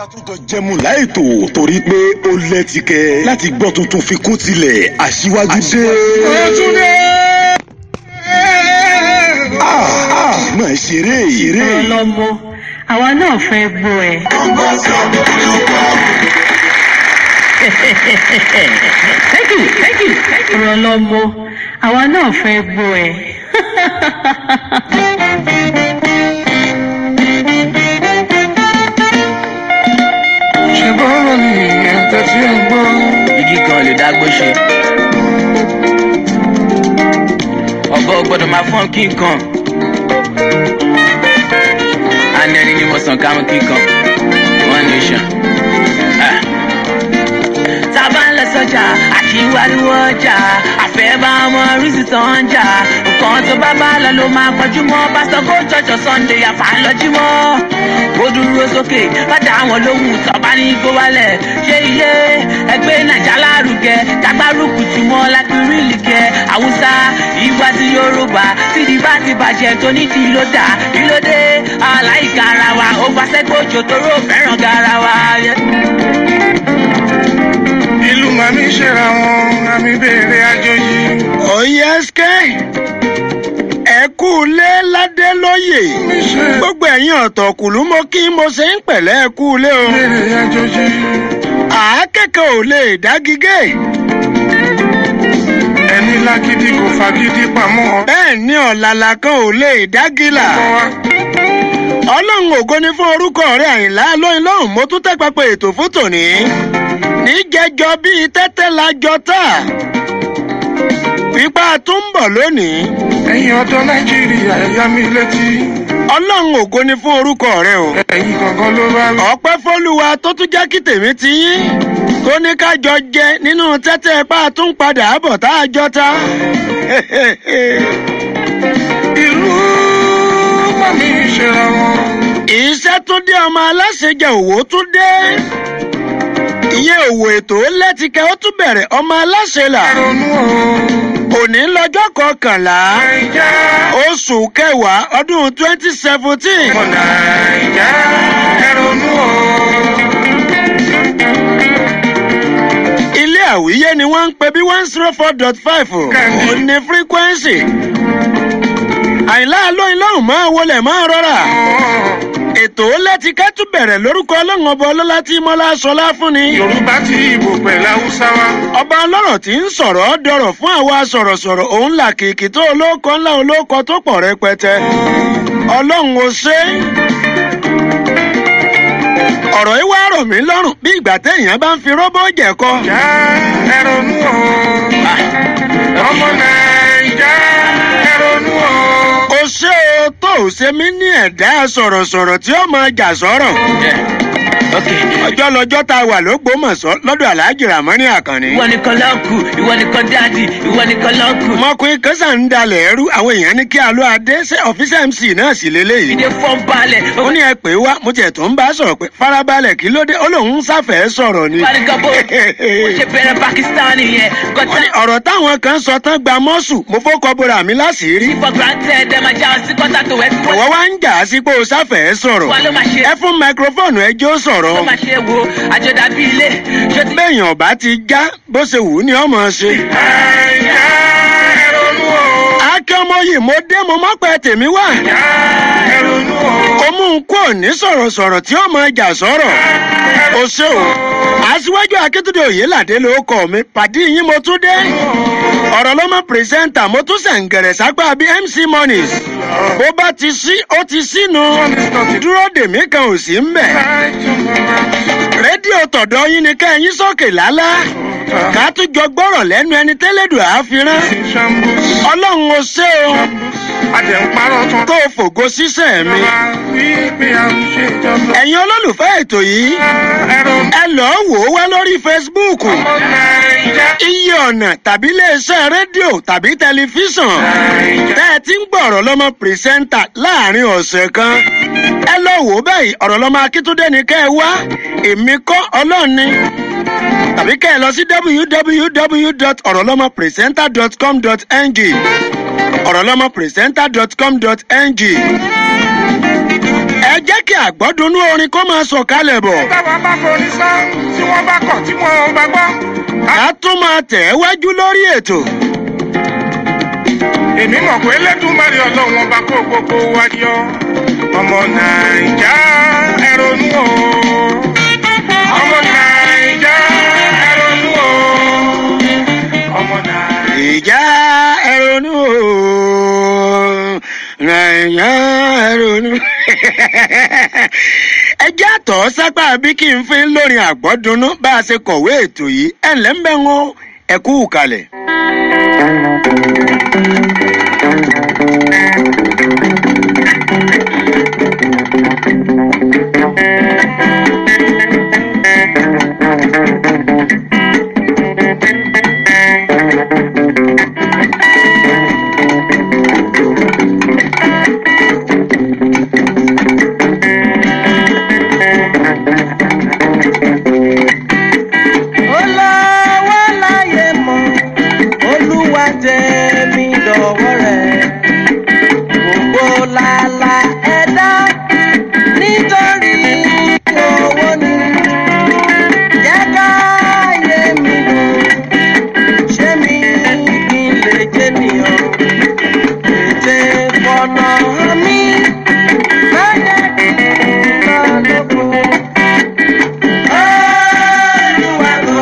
ká tún jọ jẹmu láìtò torí pé ó lẹ́tìkẹ́ láti gbọ́ tuntun fi kún tilẹ̀ aṣíwájú dé. Ọ̀túndé. máa ṣeré ṣeré. ọlọ́mọ àwa náà fẹ́ gbọ́ ẹ. thank you thank you ọ̀rọ̀ ọlọ́mọ àwa náà fẹ́ gbọ́ ẹ. Ṣé bọ́ọ̀rọ̀ ni ìyẹn tẹ́tí ẹ̀ ń gbọ́? igi kan lè dágbó ṣe. ọ̀bọ gbọ́dọ̀ máa fọ́n kí nǹkan. anẹrin ni mo sàn káwọn kí nǹkan. one nation. Ah. tá a bá ń lọ sọ́jà àti wáríwọ́ ọjà àfẹ́ bá ọmọ rísì tó ń jà nǹkan tó bá bá lọ ló máa kọjú mọ́ pásítọ̀ kó jọjọ sunday àfàlọ́jú mọ́ ó dúró sókè lọ́jà àwọn lóhùn tọ́ba ní kó wálẹ̀ ṣé ilé ẹgbẹ́ nàìjà lárugẹ dágbárùkù tí wọ́n lápẹ́rìlì kẹ haúsá ìwà sí yorùbá sídi bá ti bàjẹ́ tó nídìí ló dà kí ló dé aláìka ara wa ó gbàṣẹ́ gbòjò tóró fẹ́ràn garawa. Ìlú màmí ṣera wọn, àmì béèrè àjòjì. oyeske ẹ kú lé ládé lóye Mi ṣe gbogbo ẹ̀yin ọ̀tọ̀kùlú mo kí mo ṣe ń pẹ̀lẹ́ ẹ kú lé o béèrè àjòjì. àákẹ́kọ̀ọ́ ò lè dágígé Ẹni lágídí kò fagídí pamọ́. bẹ́ẹ̀ ni ọ̀làlà kan ò lè dágìlà Ọkọ wa, ọlọ́run ògo ni fún orúkọ rẹ̀ àyìnlá lóyún lọ́hùn mo tún tẹ́ pẹpẹ ètò fún tòní níjẹjọ bíi tẹ́tẹ́ la jọ tà pípa tún ń bọ̀ lónìí ẹ̀yin ọ̀dọ́ Nàìjíríà ẹ̀yà mi létí. ọlọ́run ògo ni fún orúkọ rẹ̀ o. Ẹ̀yin gangan ló bá rí. ọpẹ́ fọlùwà tó tún jẹ́ kí tèmi ti yín tó ní ká jọ jẹ nínú tẹ́tẹ́ ipá tún padà bọ̀ tá a jọ ta. Ìlú màmí ṣera wọn. iṣẹ́ tún dé ọmọ aláṣẹjẹ òwò tún dé. iye òwò ètò lẹ́tìkẹ́ ó tún bẹ̀rẹ̀ ọmọ aláṣẹ là. Ronú o. òní lọ́jọ́ kọkànlá Nàìjà. oṣù kẹwàá ọdún twenty seventeen. Ọmọ Nàìjà. Ẹ ronú o. ilé àwíyé ni wọ́n ń pè bí one zero four dot five Kẹ́ni. ò ní frequency. àyìnlá lóyún lọ́hùn máa wọlé máa rọra. ètò lẹ́tìkẹ́ tún bẹ̀rẹ̀ lórúkọ ọlọ́run ọba ọlọ́lá tí mọ́lá sọlá fún ni. Yorùbá ti Ìbò pẹ̀lú Haúsá wa. ọba ọlọ́rọ̀ tí ń sọ̀rọ̀ dọ̀rọ̀ fún àwa sọ̀rọ̀sọ̀rọ̀ òun là kìkì tó olóko ńlá olóko tó pọ̀ rẹpẹtẹ. ọlọ́run ò ṣe é. ọ̀rọ̀ yìí wá rọ̀ mí lọ́rùn bí ìgbà téèyàn bá ń fi róbó jẹ̀kọ. Nàìjà. Ẹ ronú o. Ọmọ Nàìjà. Ẹ ronú o. ó ṣe o tó o ṣe mí ní ẹ̀dá sọ̀rọ̀sọ̀rọ̀ tí ó máa jà sọ̀rọ̀. ok ọjọ́ lọ́jọ́ tá a wà lógbómọ̀ṣọ́ lọ́dọ̀ aláàjì ràmọ́ní àkànní. ìwọ nìkan lọ́ọ̀kù ìwọ nìkan dáàdì ìwọ nìkan lọ́ọ̀kù. ọmọkùnrin kan sàn ń dalẹ̀ ẹrú àwọn èèyàn ní kí a lọ adé ṣé ọ́fíìsì mc náà sì lélẹ́yìí. ìdè fọ́n balẹ̀ ó ní ẹ pè é wá mo tiẹ̀ tó ń bá a sọ̀rọ̀ pé farabalẹ̀ kí ló dé ó lóun ń sáfẹ́ sọ̀rọ̀ ni. Fárígá bó bó ṣe bẹ̀rẹ̀ Pakistani yẹn. Ó Gọ́tà ní ọ̀rọ̀ táwọn kan sọ tán gba mọ́sù mo fọ́kọ bora mi láṣìírí. for granted ẹ̀ máa já ọ sí kọ́tà tó wẹ̀ tí wọ́n ìwọ wá ń jà á sí pé o sáfẹ́ sọ̀rọ̀. wà ló máa ṣe ẹ fún máikrófóònù ẹjọ́ sọ̀rọ̀. ló máa ṣe wo àjọdá bíi ilé ṣé ti béèyàn ọba ti já bó ṣe wù ú ni ọmọ ṣe. Nàìjà. Ẹ ronú o. akẹ́ ọmọ yìí mo dé mo mọ́ pẹ́ tèmi wá. Nàìjà. Ẹ ronú o. ó mú un kó ní sọ̀rọ̀sọ̀rọ̀ tí ó máa jà sọ̀rọ̀. o ṣe o aṣíwájú akíntúndé òyìnládé ló kọ mi pàdé yín mo tún dé. ọ̀rọ̀ ló mọ pírẹsẹ́ńtà mo tún sẹ̀ǹgẹ̀rẹ̀ sápá bíi mc monies. bó bá ti sí ó ti sínu. dúró dèmí kan ò sí ń bẹ̀. rédíò tọ̀dọ̀ yín ni kẹ́yìn sókè lálá. ká tún jọ gbọ́rọ̀ lẹ́nu ẹni tẹ́lẹ̀dùn àáfíran. Shambus. ọlọ́run ó ṣe o Adẹ̀ ń parọ́ tán. tó fògo sísẹ̀ mi. Ìjọba wípé à ń ṣèjọba. ẹ̀yin olólùfẹ́ ètò yìí Ẹ ronú. ẹ lọ́ọ́ wò ó wá lórí facebook Ọmọ Nàìjà. iye ọ̀nà tàbí iléeṣẹ́ rédíò tàbí tẹlifíṣàn tẹ́ ẹ ti ń gbọ́ ọ̀rọ̀ lọ́mọ pìrìsẹ́ńtà láàrin ọ̀sẹ̀ kan ẹ lọ wò ó báyìí ọ̀rọ̀ lọ́mọ akíntúndé ni kẹ́ ẹ wá èmi kọ́ ọlọ́ọ̀ni tàbí kẹ́ ẹ lọ sí jẹ́ kí àgbọ́dúnú orin kó máa sọ̀kalẹ̀ bọ̀. táwa bá forí sá tí wọ́n bá kọ̀ tí wọ́n bá gbọ́. a tún máa tẹ̀ ẹ́ wájú lórí ètò. èmi mọ̀ pé lẹ́dùnmárí ọlọ́run ọba kó gbogbo wa yọ. ọmọ nàìjà ẹ ronú o. ọmọ nàìjà ẹ ronú o. ọmọ nàìjà. ìjà ẹrọnú o nàìjà ẹrọnú. ẹ jẹ́ àtọ̀ sápá bí kí n fi lórin àgbọ́dúnú bá a ṣe kọ̀wé ètò yìí ẹ̀ ǹlẹ́ ń bẹ̀ wọ́n ẹ kú kalẹ̀. olówó láyé mọ olúwa tẹ̀mí dọ̀wọ́ rẹ̀ gbogbo làlà ẹ̀dá nítorí owó ni jẹ́ káyé mi dùn ṣé mi kí n lè jẹ́ nìyàn ètè fọ̀nà mi má jẹ́ kí n lọ lóko. Olúwa ló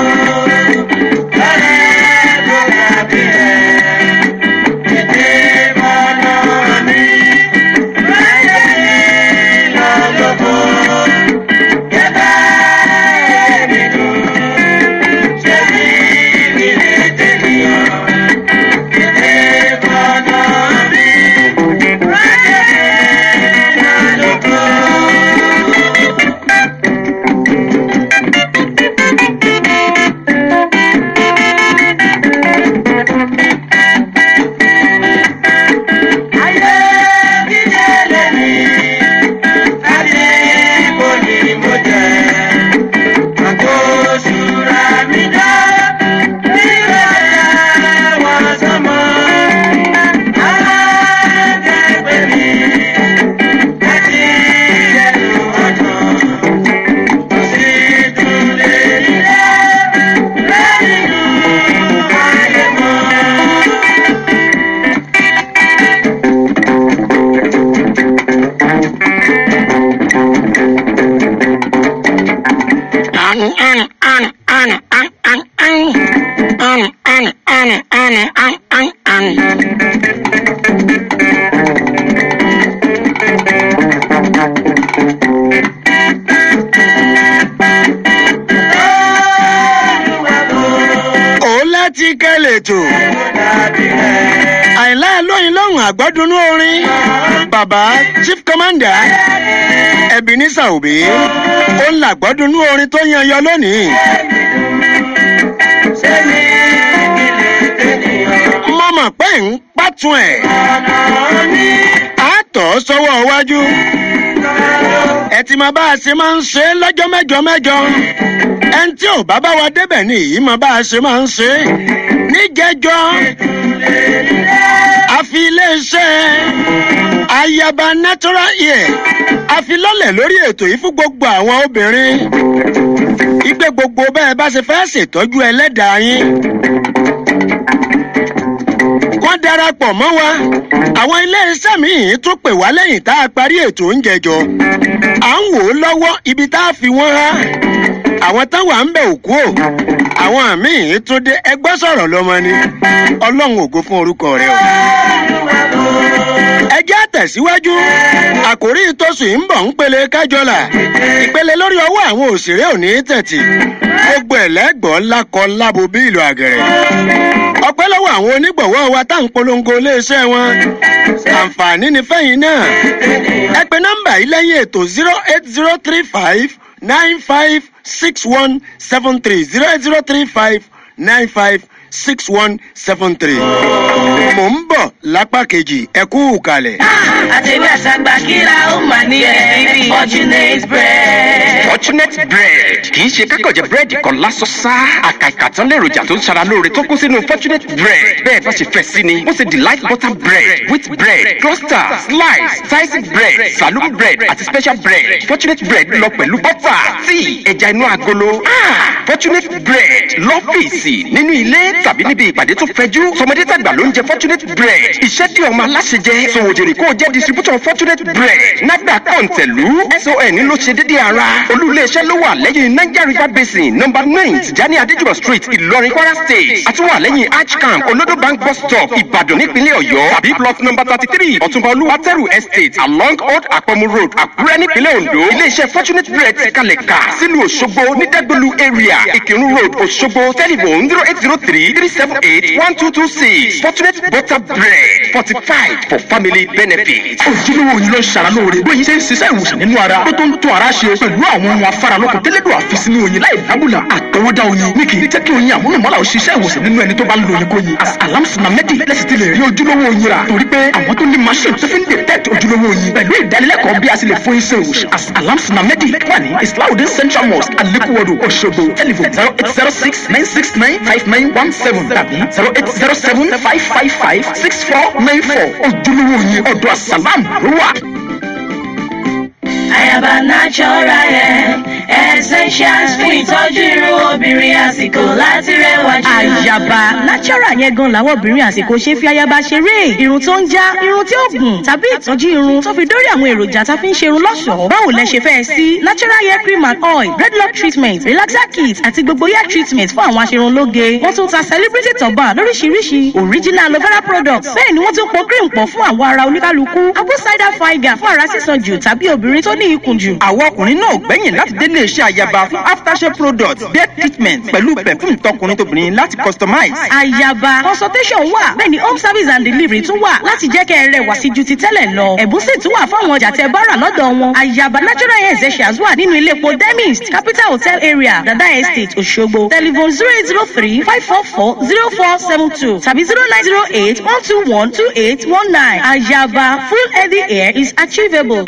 lọ́rẹ́ ló dàbí ẹ̀. Ètè fọ̀nà mi má jẹ́ kí n lọ lóko. Jẹ́ káyé mi dùn, ṣé mi kí n lè jẹ́ nìyàn. Ètè fọ̀nà mi má jẹ́ kí n lọ lóko. Ayé dídé lèmi, láti ibo ni mo jẹ. Àgbo ṣúra mi dá, nígbà tẹ wọ́n sọmọ. Alájẹgbẹ́ mi, láti ẹnu ọ̀dàn. Kò sí tún lè rí rẹ́, lẹ́yìn inú ayé mọ́. ó láti kẹ́lẹ̀ tó. àìlá lóyin lọ́hùn àgbọ́dúnú orin. bàbá chief commander ebenezer obi ó ń làgbọ́dúnú orin tó yan yọ lónìí. mo mọ̀ pé ń pàtún ẹ̀. a tọ̀ ọ́ sọ́wọ́ iwájú. ẹ ti máa bá a ṣe máa ń ṣe é lọ́jọ́ mẹ́jọ mẹ́jọ. ẹni tí ò bá bá wa débẹ̀ ni èyí máa bá a ṣe máa ń ṣe é. níjẹjọ́ a fi iléeṣẹ́ ayaba natural hair a fi lọ́lẹ̀ lórí ètò yìí fún gbogbo àwọn obìnrin. ìgbé gbogbo bẹ́ẹ̀ bá ṣe fẹ́ ṣètọ́jú ẹlẹ́dàá yín wọ́n darapọ̀ mọ́ wa àwọn iléeṣẹ́ míì tún pè wá lẹ́yìn tá a parí ètò oúnjẹ jọ à ń wò ó lọ́wọ́ ibi tá a fi wọ́n há àwọn táwọn à ń bẹ̀ òkú o àwọn míì tún dé ẹgbẹ́ sọ̀rọ̀ lọ́mọ ni ọlọ́run ògo fún orúkọ rẹ o. ẹ jẹ́ àtẹ̀síwájú àkórí ìtòsùn yìí ń bọ̀ ń pele kájọlà ìpele lórí ọwọ́ àwọn òṣèré òní tẹ̀tì gbogbo ẹ̀lẹ́gbọ̀n lákọ lábo bí ìlú àgẹ̀rẹ̀ ọpẹ́ lọ́wọ́ àwọn onígbọ̀wọ́ wa tá à ń polongo iléeṣẹ́ wọn àǹfààní ni fẹ́yìn náà ẹ pe nọ́mbà yìí lẹ́yìn ètò zero eight zero three five nine five six one seven three zero eight zero three five nine five six one seven three. mò ń bọ̀ lápá kejì ẹ kú kalẹ̀. àtẹ̀wé àtàgbà kíra ó mà ní ẹ̀ fortunate bread. fortunate bread kì í ṣe kákọ̀jẹ̀ búrẹ́dì kan lásán sá àkàìkà tán lèròjà tó ń ṣara lóore tó kún sínú fortunate bread bẹ́ẹ̀ bá ṣe fẹ́ sí ni ó ṣe delight butter bread wheat bread cluster slice sliced bread saloon bread àti special bread fortunate bread lọ pẹ̀lú butter tíì ẹja inú agolo Ah, fortunate bread lọ́fíìsì nínú ilé tàbí níbi ìpàdé tó fẹjú tọmọdé tàgbà ló ń jẹ fortunate bread iṣẹ́ tí ọmọ aláṣẹ jẹ sòwòjèrè kó o jẹ́ distributor fortunate bread nàgbà kọ̀ǹtẹ̀lú son ló ṣe dédé ara olú-ilé-iṣẹ́ ló wà lẹ́yìn niger river basin number nine tijani adéjùmọ̀ street ìlọrin kwara state àtúwà lẹ́yìn arch camp olodo bank bus stop ìbàdàn nípínlẹ̀ ọ̀yọ́ tàbí plot number thirty three ọ̀túnba olúwatẹ́rù estate along old àpọ̀mù road àkúrẹ́ nípínlẹ̀ ondo ilé-iṣẹ́ fortunate bread ti kalẹ̀ kà sílùú òṣogbo ní dẹ́gbẹ̀lú area ìkírun road òṣogbo telephone zero eight zero three three seven eight one two two six fortunate butter bread fortified for family benefit. ojúlówó yìí ló ń ṣara lóore bóyá ṣe ń ṣiṣẹ́ ìwòsàn nínú ara tó tó ń tún ara ṣe pẹ̀lú àwọn ohun afáralókun tẹ́lẹ̀dọ̀ àfisí ní oyin láì dábùlà àtọwọ́dá oyin ní kì í jẹ́ kí oyin àmúlùmọ́lá ò ṣiṣẹ́ ìwòsàn nínú ẹni tó bá ń lo oyin kóyin alamsina medi lẹ́sìn ti lè rí ojúlówó oyin rà torí pé àwọn tó ní machine tó fi ń detect ojúlówó oyin pẹ̀lú ìdánilẹ́kọ̀ọ́ bí a sì lè fún iṣẹ́ ìwòsàn alamsina medi wà ní islahudin central mosque alekuwodo òṣogbo telephone zero eight zero six nine six nine five nine one seven tàbí zero eight zero seven five five five six four nine four ojúlówó oyin ọ̀dọ̀ asalam ló wà. Ayaba natural hair essentials fún ìtọ́jú irun obìnrin àsìkò láti rẹwà jù. àyàbá natural yẹn gan làwọn obìnrin àsìkò ṣe fi ayaba ṣeré irun tó ń já irun tí ó gùn tàbí ìtọ́jú irun tó fi dórí àwọn èròjà tá a fi ń ṣe irun lọ́ṣọ̀ọ́ báwo lẹ ṣe fẹ́ sí natural hair cream and oil dreadlock treatment relaxer kit àti gbogbo hair treatment fún àwọn aṣerunlóge wọ́n tún ta celebrity turban lóríṣiríṣi original aloe vera products bẹ́ẹ̀ ni wọ́n tún pọ̀ cream pọ̀ fún àwọ̀ ara oníkálukú apple cider vinegar fún ara sísan jù tàbí obìnrin tó ní ikùn jù. àwọn ọkùnrin náà gbẹ̀yìn láti délé iṣẹ́ àyàbá fún aftershave products bed treatment pẹ̀lú perfume tọkùnrin tóbìnrin láti customize. àyàbá consultation wà bẹ́ẹ̀ ni home service and delivery tún wà láti jẹ́ kẹ́ ẹ rẹwà sí ju ti tẹ́lẹ̀ lọ. ẹ̀bùn sì tún wà fáwọn ọjà tẹ bá rà lọ́dọ̀ wọn. àyàbá natural hair essentials wà nínú ilé epo demist capital hotel area dada estate òṣogbo telephone zero eight zero three five four four zero four seven two tàbí zero nine zero eight one two one two eight one nine. àyàbá full healthy hair is achievable.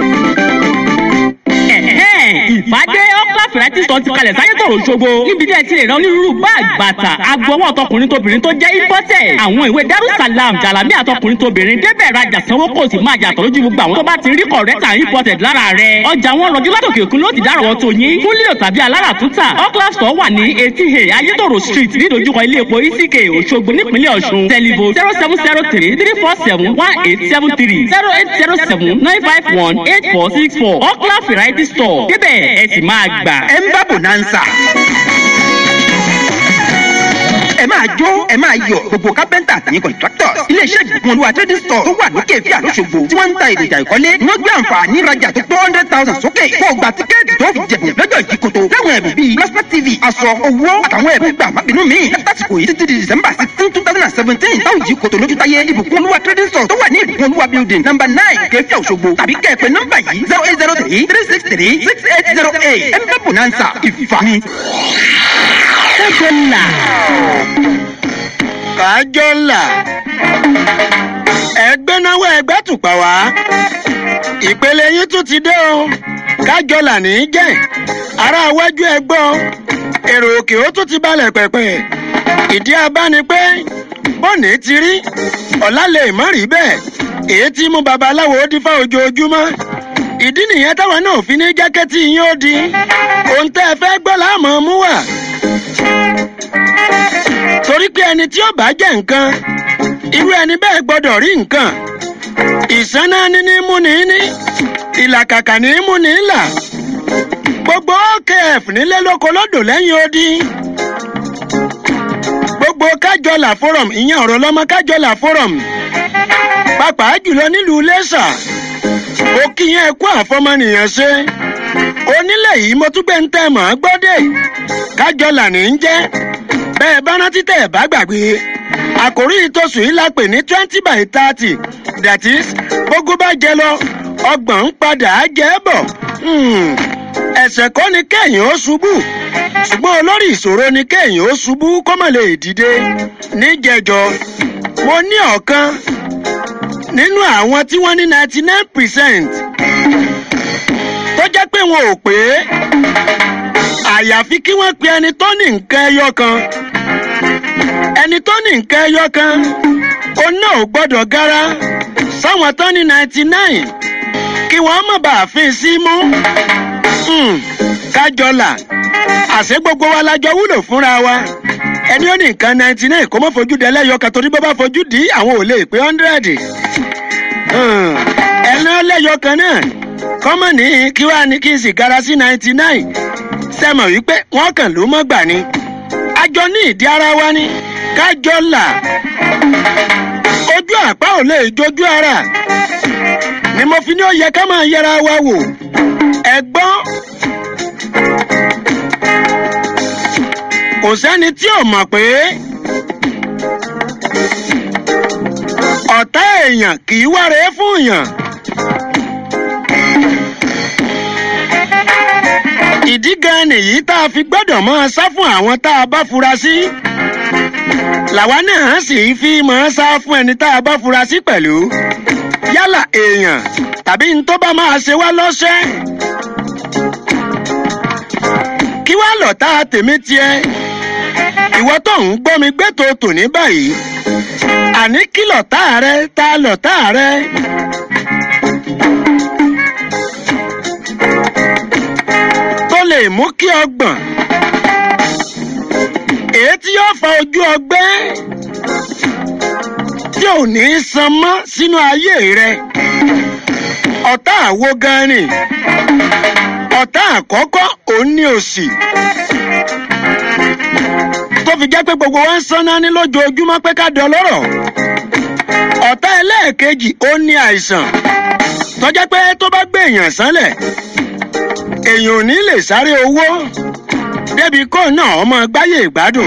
ìpàdé ọkọ fìrẹ́tì sọ ti kalẹ̀ sáyé tòrò ṣogbo níbi tí ẹ ti lè rán onírúurú báàgì bàtà agbọwọ́ tọkùnrin tóbìnrin tó jẹ́ ìbọ́tẹ̀ àwọn ìwé darussalam jalami àtọkùnrin tóbìnrin débẹ̀ rajà sanwó kò sì máa yàtọ̀ lójú gbogbo àwọn tó bá ti rí kọ̀rẹ́tà ìbọ́tẹ̀ lára rẹ̀ ọjà wọn rọjú látòkè òkun ló ti dárọ̀ tó yín fún lílo tàbí alára túntà ọkọ sọ wà ní etí he ayétòrò street nídojúkọ ilé epo isike òṣogbo nípínlẹ̀ ọ̀ṣun tẹlifo zero seven zero three three four seven one eight seven three zero eight zero seven nine five one eight four six four ọkọ variety store débẹ̀ ẹ sì máa gbà. ẹ ń bá bonanza. ẹ máa jó ẹ máa yọ gbogbo kápẹ́ntà àtàyìn contractors iléeṣẹ́ ìgbìmọ̀ olúwa trading store tó wà lókè fíà lóṣogbo tí wọ́n ń ta èròjà ìkọ́lé ni wọ́n gbé àǹfààní ìrajà tó tó hundred thousand sókè kó o gba tíkẹ́ẹ̀tì tó fi jẹ̀bùn lọ́jọ́ ìdíkoto láwọn ẹ̀bùn bíi plasma tv aṣọ owó àtàwọn ẹ̀bùn gbà mábìnú mi látàsìkò yìí títí di december sixteen two thousand and seventeen táwọn ìdíkoto lójú táyé ìbùkún olúwa trading store tó wà ní ìbùkún olúwa building number nine kẹfíà òṣogbo tàbí kẹ́ẹ̀pẹ́ nọ́mbà yìí zero eight zero three three six three six eight zero eight ẹ̀ ń bẹ́ bonanza ìfàmì. kẹ́kọ̀ọ́ là kájọ ńlá ẹgbẹ́ náwó ẹgbẹ́ tùpà wá ìpele yín tún ti dé o kájọ là ní í jẹ́ ará iwájú ẹgbọ́ èrò òkè ó tún ti balẹ̀ pẹ̀pẹ̀ ìdí abá ni pé bọ́ọ̀nì ti rí ọ̀la lè má rí bẹ́ẹ̀ èyí tí mú babaláwo ó dífá ojoojúmọ́ ìdí nìyẹn táwọn náà fi ní jákẹ́tì yín ó di ohun tẹ́ ẹ fẹ́ gbọ́ láàmú mú wà torí pé ẹni tí ó bá jẹ nǹkan irú ẹni bẹ́ẹ̀ gbọ́dọ̀ rí nǹkan ìsáná níní múni ní ìlàkàkà ní múni là gbogbo okf nílé lóko lódò lẹ́yìn odi gbogbo kájọlà forum ìyẹn ọ̀rọ̀ lọ́mọ kájọlà forum pàápàá jùlọ nílùú lẹ́sà ó kí yẹn kó àfọmọnìyàn ṣe onílẹ̀ yìí mo tún gbé ń tẹ̀ mọ́ gbọ́dẹ̀ kájọlà ní í jẹ́ bẹ́ẹ̀ bá rántí tẹ̀ ẹ̀ bá gbàgbé àkòrí ìtòsù yìí la pè ní twenty by thirty that is gbogbo bá jẹ lọ ọgbọ̀n ń padà á jẹ́ bọ̀ ẹ̀sẹ̀ kọ́ ni kéèyàn ó ṣubú ṣùgbọ́n olórí ìṣòro ni kéèyàn ó ṣubú kó má lè dìde níjẹjọ mo ní ọ̀kan nínú àwọn tí wọ́n ní ninety nine percent tó jẹ́ pé wọn ò pé àyàfi kí wọ́n pe ẹni tó ní nǹkan ẹyọ kan ẹni tó ní nǹkan ẹyọ kan òun náà ò gbọ́dọ̀ gara sáwọn tó ní ninety nine kí wọ́n má bàa fi sí mú kájọlà àṣé gbogbo wa la jọ wúlò fúnra wa ẹni ó ní nǹkan ninety nine kó má fojú dẹ lẹ́yọ kan torí bó bá fojú dì í àwọn ò lè pé hundred ẹni ó lẹ́yọ kan náà kọ́mọ̀ ní kí wàá ní kí n sì gara sí ninety nine sẹ́mọ̀ wípé wọ́n kàn ló mọ́ gbà ni àjọ ní ìdí ara wa ni kájọ là ojú àpá ò lè jojú ara ni mo fi ní ó yẹ ká máa yẹra wa wò ẹ̀gbọ́n kò sẹ́ni tí ò mọ̀ pé ọ̀tá èèyàn kì í wáre fún èèyàn. ìdí gan nìyí tá a fi gbọ́dọ̀ máa sá fún àwọn tá a bá fura sí. làwa náà sì fi máa sá fún ẹni tá a bá fura sí pẹ̀lú. yálà èèyàn tàbí n tó bá máa ṣe wá lọ́sẹ̀. kí wá lọ tá a tèmi tiẹ̀. ìwọ tó ń gbọ́ mi gbé tó tò ní báyìí. àní kí lọ̀tá rẹ ta lọ̀tá rẹ. lè mú kí ọgbọ̀n èyí tí yóò fa ojú ọgbẹ́ tí ò ní í san mọ́ sínú ayé rẹ ọ̀tá àwo gan ni ọ̀tá àkọ́kọ́ òun ní òsì tó fi jẹ́ pé gbogbo wa ń sanná ní lójoojúmọ́ pé ká dán lọ́rọ̀ ọ̀tá ẹlẹ́ẹ̀kejì ó ní àìsàn tó jẹ́ pé tó bá gbé èèyàn sánlẹ̀ èèyàn ò ní lè sáré owó débi kó náà ọmọ gbáyé ìgbádùn.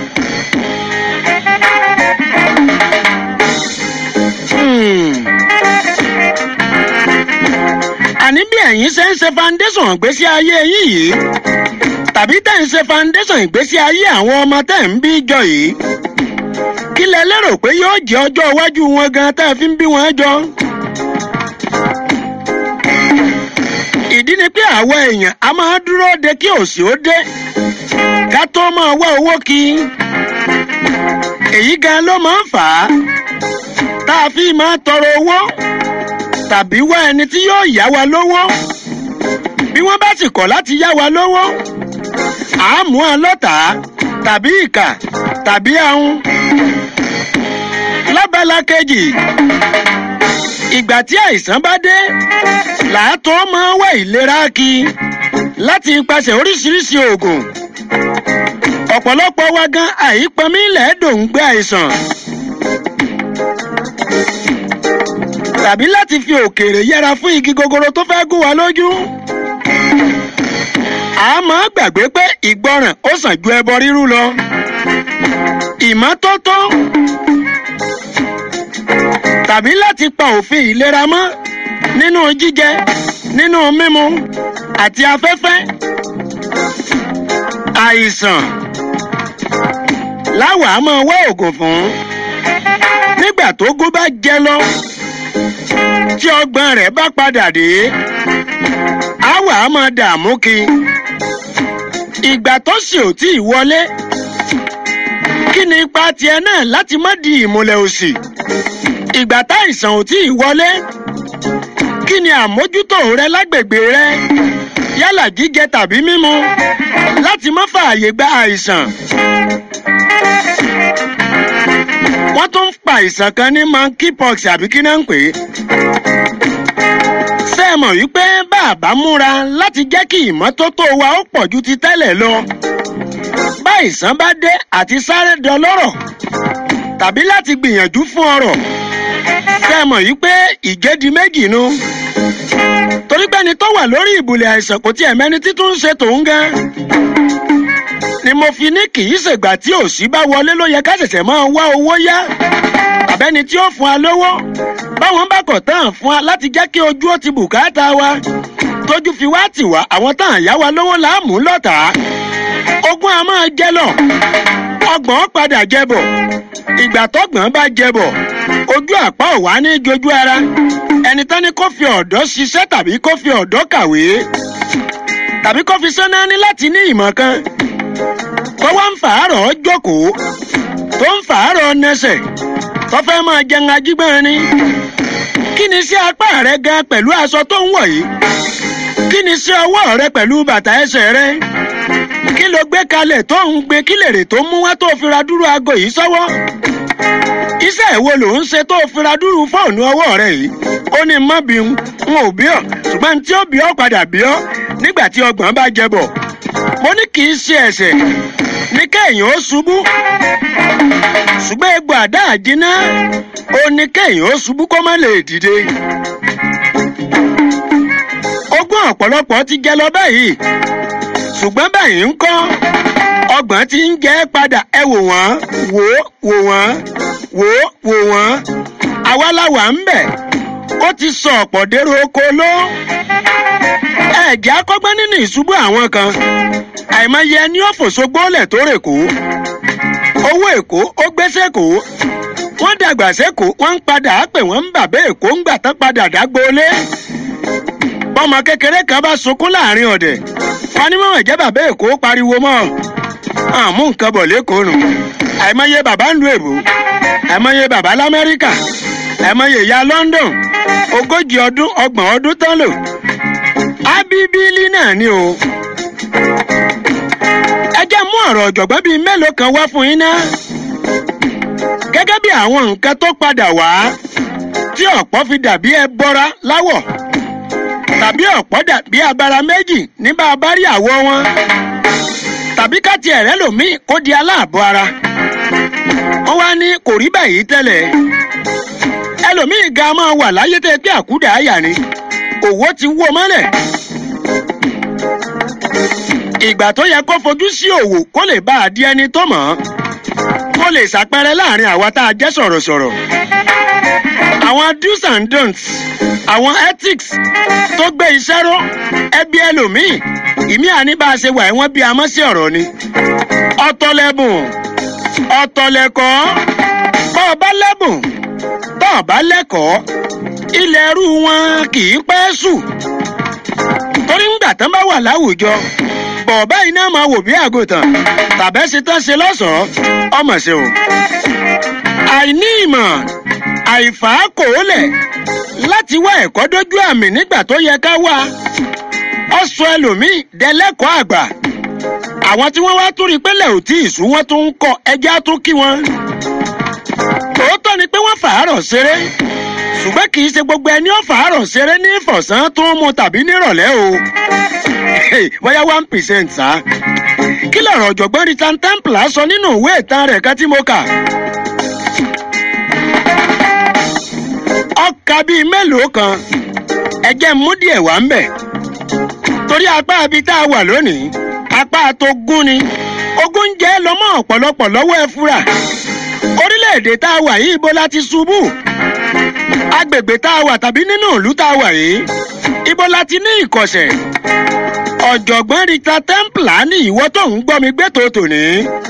àní bí ẹ̀yin ṣe ń ṣe foundation ìgbésí ayé yín yìí tàbí tẹ̀ ń ṣe foundation ìgbésí ayé àwọn ọmọ tẹ̀ ń bí jọ yìí kí lẹ lérò pé yóò jẹ́ ọjọ́ iwájú wọn gan tẹ́ fi ń bí wọn jọ. ìdí ni pé àwọn èèyàn a máa dúró de kí òsì ó dé ká tó máa wá owó kí èyí gan ló máa ń fà á tá a fi máa tọrọ owó tàbí wá ẹni tí yóò yá wa lówó bí wọ́n bá sì kọ̀ láti yá wa lówó à á mú ọ lọ́tàá tàbí ìkà tàbí ahun lábala kejì ìgbà tí àìsàn bá dé làátọ́ máa wá ìlera kí láti ipasẹ̀ oríṣiríṣi oògùn ọ̀pọ̀lọpọ̀ wa gan àìpọnmi lẹ́ẹ̀dọ̀ ń gbé àìsàn tàbí láti fi òkèèrè yẹra fún igi gogoro tó fẹ́ gún wa lójú a máa gbàgbé pé ìgbọràn ó sàn ju ẹbọ rírú lọ ìmọ́tótó tàbí láti pa òfin ìlera mọ́ nínú jíjẹ nínú mímu àti afẹ́fẹ́ àìsàn láwàá máa wá oògùn fún nígbà tó gún bá jẹ lọ tí ọgbọ́n rẹ̀ bá padà dé àwàá máa dààmú kí ìgbà tó sì ò tí ì wọlé kí ni ipa tiẹ̀ náà láti má di ìmùlẹ̀ òsì ìgbà táìsàn ò tí ì wọlé kí ni àmójútó rẹ lágbègbè rẹ yálà jíjẹ tàbí mímu láti má fààyè gba àìsàn. wọ́n tún ń pa àìsàn kan ní monkeypox àbí kí náà ń pè é. ṣé ẹ mọ̀ wípé bàbá múra láti jẹ́ kí ìmọ́tótó wa ó pọ̀ ju ti tẹ́lẹ̀ lọ. bá àìsàn bá dé àti sáré dọlọ́rọ̀ tàbí láti gbìyànjú fún ọrọ̀ ṣé ẹ mọ̀ wípé ìjẹ́di méjì nu. torí pé ẹni tó wà lórí ìbùlẹ̀ àìsàn kò tiẹ̀ mẹ́ni títún ń ṣe tòun gan ni mo fi ní kì í ṣègbà tí òsì bá wọlé ló yẹ ká ṣẹ̀ṣẹ̀ máa wá owó yá tàbẹ́ni tí ó fún wa lówó báwọn bá kọ̀ tán fún wa láti jẹ́ kí ojú ó ti bùkátà wa tójú fi wá tì wá àwọn tá à ń yá wa lówó láàmú lọ́tà ogún a máa jẹ lọ ọgbọ̀n padà jẹ bọ̀ ìgbà tọgbọ̀n bá jẹ bọ̀ ojú àpá ò wá ní jojú ara ẹni tán ni kó fi ọ̀dọ́ ṣiṣẹ́ tàbí kó fi ọ̀dọ́ kàwé tàbí kó fi sẹ́nà ní láti ní ìmọ̀ kan tó wá ń fàárọ̀ jókòó tó ń fàárọ̀ nẹsẹ̀ tó fẹ́ máa jẹun ajígbọ́n ni kí ni sí apá rẹ gan pẹ̀lú aṣọ tó ń wọ̀ yìí kí ni sí ọwọ́ rẹ pẹ̀lú bàtà ẹsẹ̀ rẹ kí ló gbé kalẹ̀ tó ń gbé kí lèrè tó mú wá tó fi ra dúró aago yìí sọ́wọ́ iṣẹ́ ìwo ló ń ṣe tó fi ra dúró fóònù ọwọ́ rẹ yìí ó ní mọ́ bí n n ò bí ọ́ ṣùgbọ́n tí ó bí ọ́ padà bí ọ́ nígbà tí ọgbọ̀n bá jẹ bọ̀ mo ní kì í ṣe ẹ̀ṣẹ̀ ní kéèyàn ó ṣubú ṣùgbọ́n egbò àdá àjínà ó ní kéèyàn ó ṣubú kó má lè dìde ogún ọ̀pọ̀lọpọ̀ ti jẹ lọ báyìí ṣùgbọ́n báyìí ń kọ́ ọgbọ̀n ti ń jẹ́ padà ẹ wò wọ́n wò wò wọ́n wò wò wọ́n àwa la wà ń bẹ̀ ó ti sọ ọ̀pọ̀ dèrò oko ló ẹ̀jẹ̀ akọ́gbọ́n nínú ìṣubú àwọn kan àìmọye ẹni ó fòṣogbólẹ̀ tó rè kó owó èkó ó gbéṣẹ́ kó wọ́n dàgbà sẹ́kọ̀ọ́ wọ́n ń padà á pè wọ́n ń bàbá èkó ń gbà tán padà dágbólé bọ́mọ kékeré kan bá sunkún láàrin ọ̀dẹ̀ wọn ní mọ̀mọ́ jẹ́ bàbá èkó pariwo mọ́ àmú nǹkan bọ̀ lẹ́kọ̀ọ́ nù àìmọye bàbá ń lu èbó àìmọye bàbá lamẹ́ríkà àìmọye ìyá london ogójì ọdún ọgbọ̀n ọdún tán lò ábíbílì náà ni o ẹ jẹ́ mú ọ̀rọ̀ ọ̀jọ̀gbọ́n bíi mélòó kan wá fún yín ná gẹ́gẹ́ bí àwọn nǹkan tó padà wá tí ọ̀pọ̀ fi dàbí ẹ bọ́ra láwọ̀ tàbí ọ̀pọ̀ dàbí abara méjì ní bá a bá rí àwọ̀ wọn tàbí ká tiẹ̀ rẹ́ lòmíì kó di aláàbọ̀ ara wọ́n wá ní kò rí báyìí tẹ́lẹ̀ ẹlòmíì ga máa wà láyé tẹ́ pé àkúdà àyà ni òwò ti wó mọ́lẹ̀ ìgbà tó yẹ kó fojú sí òwò kó lè bá a di ẹni tó mọ̀ ọ́ kó lè ṣàpẹrẹ láàrin àwa tá a jẹ́ sọ̀rọ̀sọ̀rọ̀ àwọn do's and don'ts àwọn ethics tó gbé iṣẹ́ ró ẹbí ẹlòmíì ìmí àní bá a ṣe wà wọ́n bí a mọ́ sí ọ̀rọ̀ ni ọ̀tọ̀ lẹ́bùn ọ̀tọ̀ lẹ́kọ̀ọ́ bọ́ ọ bá lẹ́bùn tọ́ ọ bá lẹ́kọ̀ọ́ ilẹ̀ ẹrú wọn kì í pẹ́ sùn torí ńgbà tán bá wà láwùjọ bọ̀ọ̀bá iná máa wò bí àgùntàn tàbẹ́ ṣe tán ṣe lọ́sọ̀ọ́ ọmọ ṣe o àìní ìmọ̀ àìfàákòólẹ̀ láti wá ẹ̀kọ́ dójú àmì nígbà tó yẹ ká wá ọ sọ ẹlòmíì dẹlẹ́kọ̀ọ́ àgbà àwọn tí wọ́n wá tún rí pé lẹ́ò tí ìṣú wọn tún ń kọ ẹja tún kí wọn. tòótọ́ ni pé wọ́n fàárọ̀ ṣeré ṣùgbọ́n kì í ṣe gbogbo ẹni ó fàárọ̀ ṣeré ní ìfọ̀sán tó ń mu tàbí nírọ̀lẹ́ o bóyá one percent sá. kí lọ̀rọ̀ ọ̀jọ̀gbọ́n richard templar sọ nínú ìwé ìtàn rẹ̀ kan tí mo kà. ọkà bíi mélòó kan ẹjẹ mú díẹ̀ wá ń bẹ̀ torí apá ibi tá a wà lónìí apá tó gún ni ogún jẹ́ lọ́mọ ọ̀pọ̀lọpọ̀ lọ́wọ́ ẹ fúra orílẹ̀-èdè tá a wà yìí ibo la ti ṣubú agbègbè tá a wà tàbí nínú ìlú tá a wà yìí ibo la ti ní ìkọ̀sẹ̀ ọ̀jọ̀gbọ́n rita templar ní ìwọ tó ń gbọ́ mi gbé tòótò ní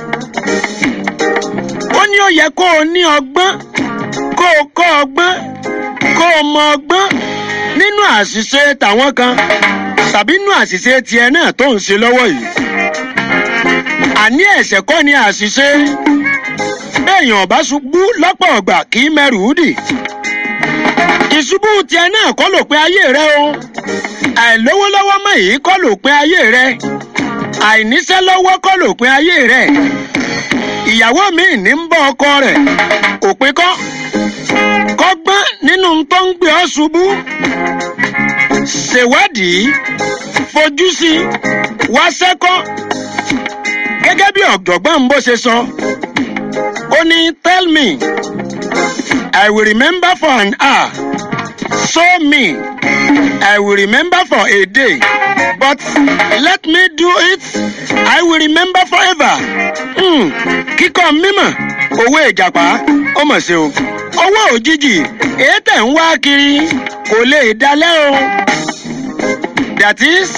ó ní ó yẹ kó o ní ọgbọ́n kó o kọ́ ọgbọ́n kó o mọ ọgbọ́n nínú àṣìṣe tàwọn kan tàbí nínú àṣìṣe tiẹ̀ náà tó ń ṣe lọ́wọ́ yìí. àní ẹ̀ṣẹ̀ kọ́ ni àṣìṣe béèyàn ọ̀bá ṣubú lọ́pọ̀ ọ̀gbà kì í mẹ́rù dì. ìṣubú tiẹ̀ náà kọ́ ló pé ayé rẹ o àìlówó lọ́wọ́ mọ́ yìí kọ́ ló pé ayé rẹ àìníṣẹ́ lọ́wọ́ kọ́ ló pé ayé rẹ ìyàwó mi ní ń bọ́ ọkọ rẹ̀ òpin kọ́ kọ́gbọ́n nínú tó ń gbé ọ ṣubú ṣèwádìí fojú sí wá sẹ́kọ́ gẹ́gẹ́ bí ọ̀jọ̀gbọ́n bó ṣe sọ ó ní tell me i will remember for an hour show me i will remember for a day but let me do it i will remember forever hmm. kíkọ́ mímọ̀ owó ìjàpá ó mọ̀ sí o owó òjijì èyí tẹ̀ ń wá kiri kò lè dalẹ́ o that is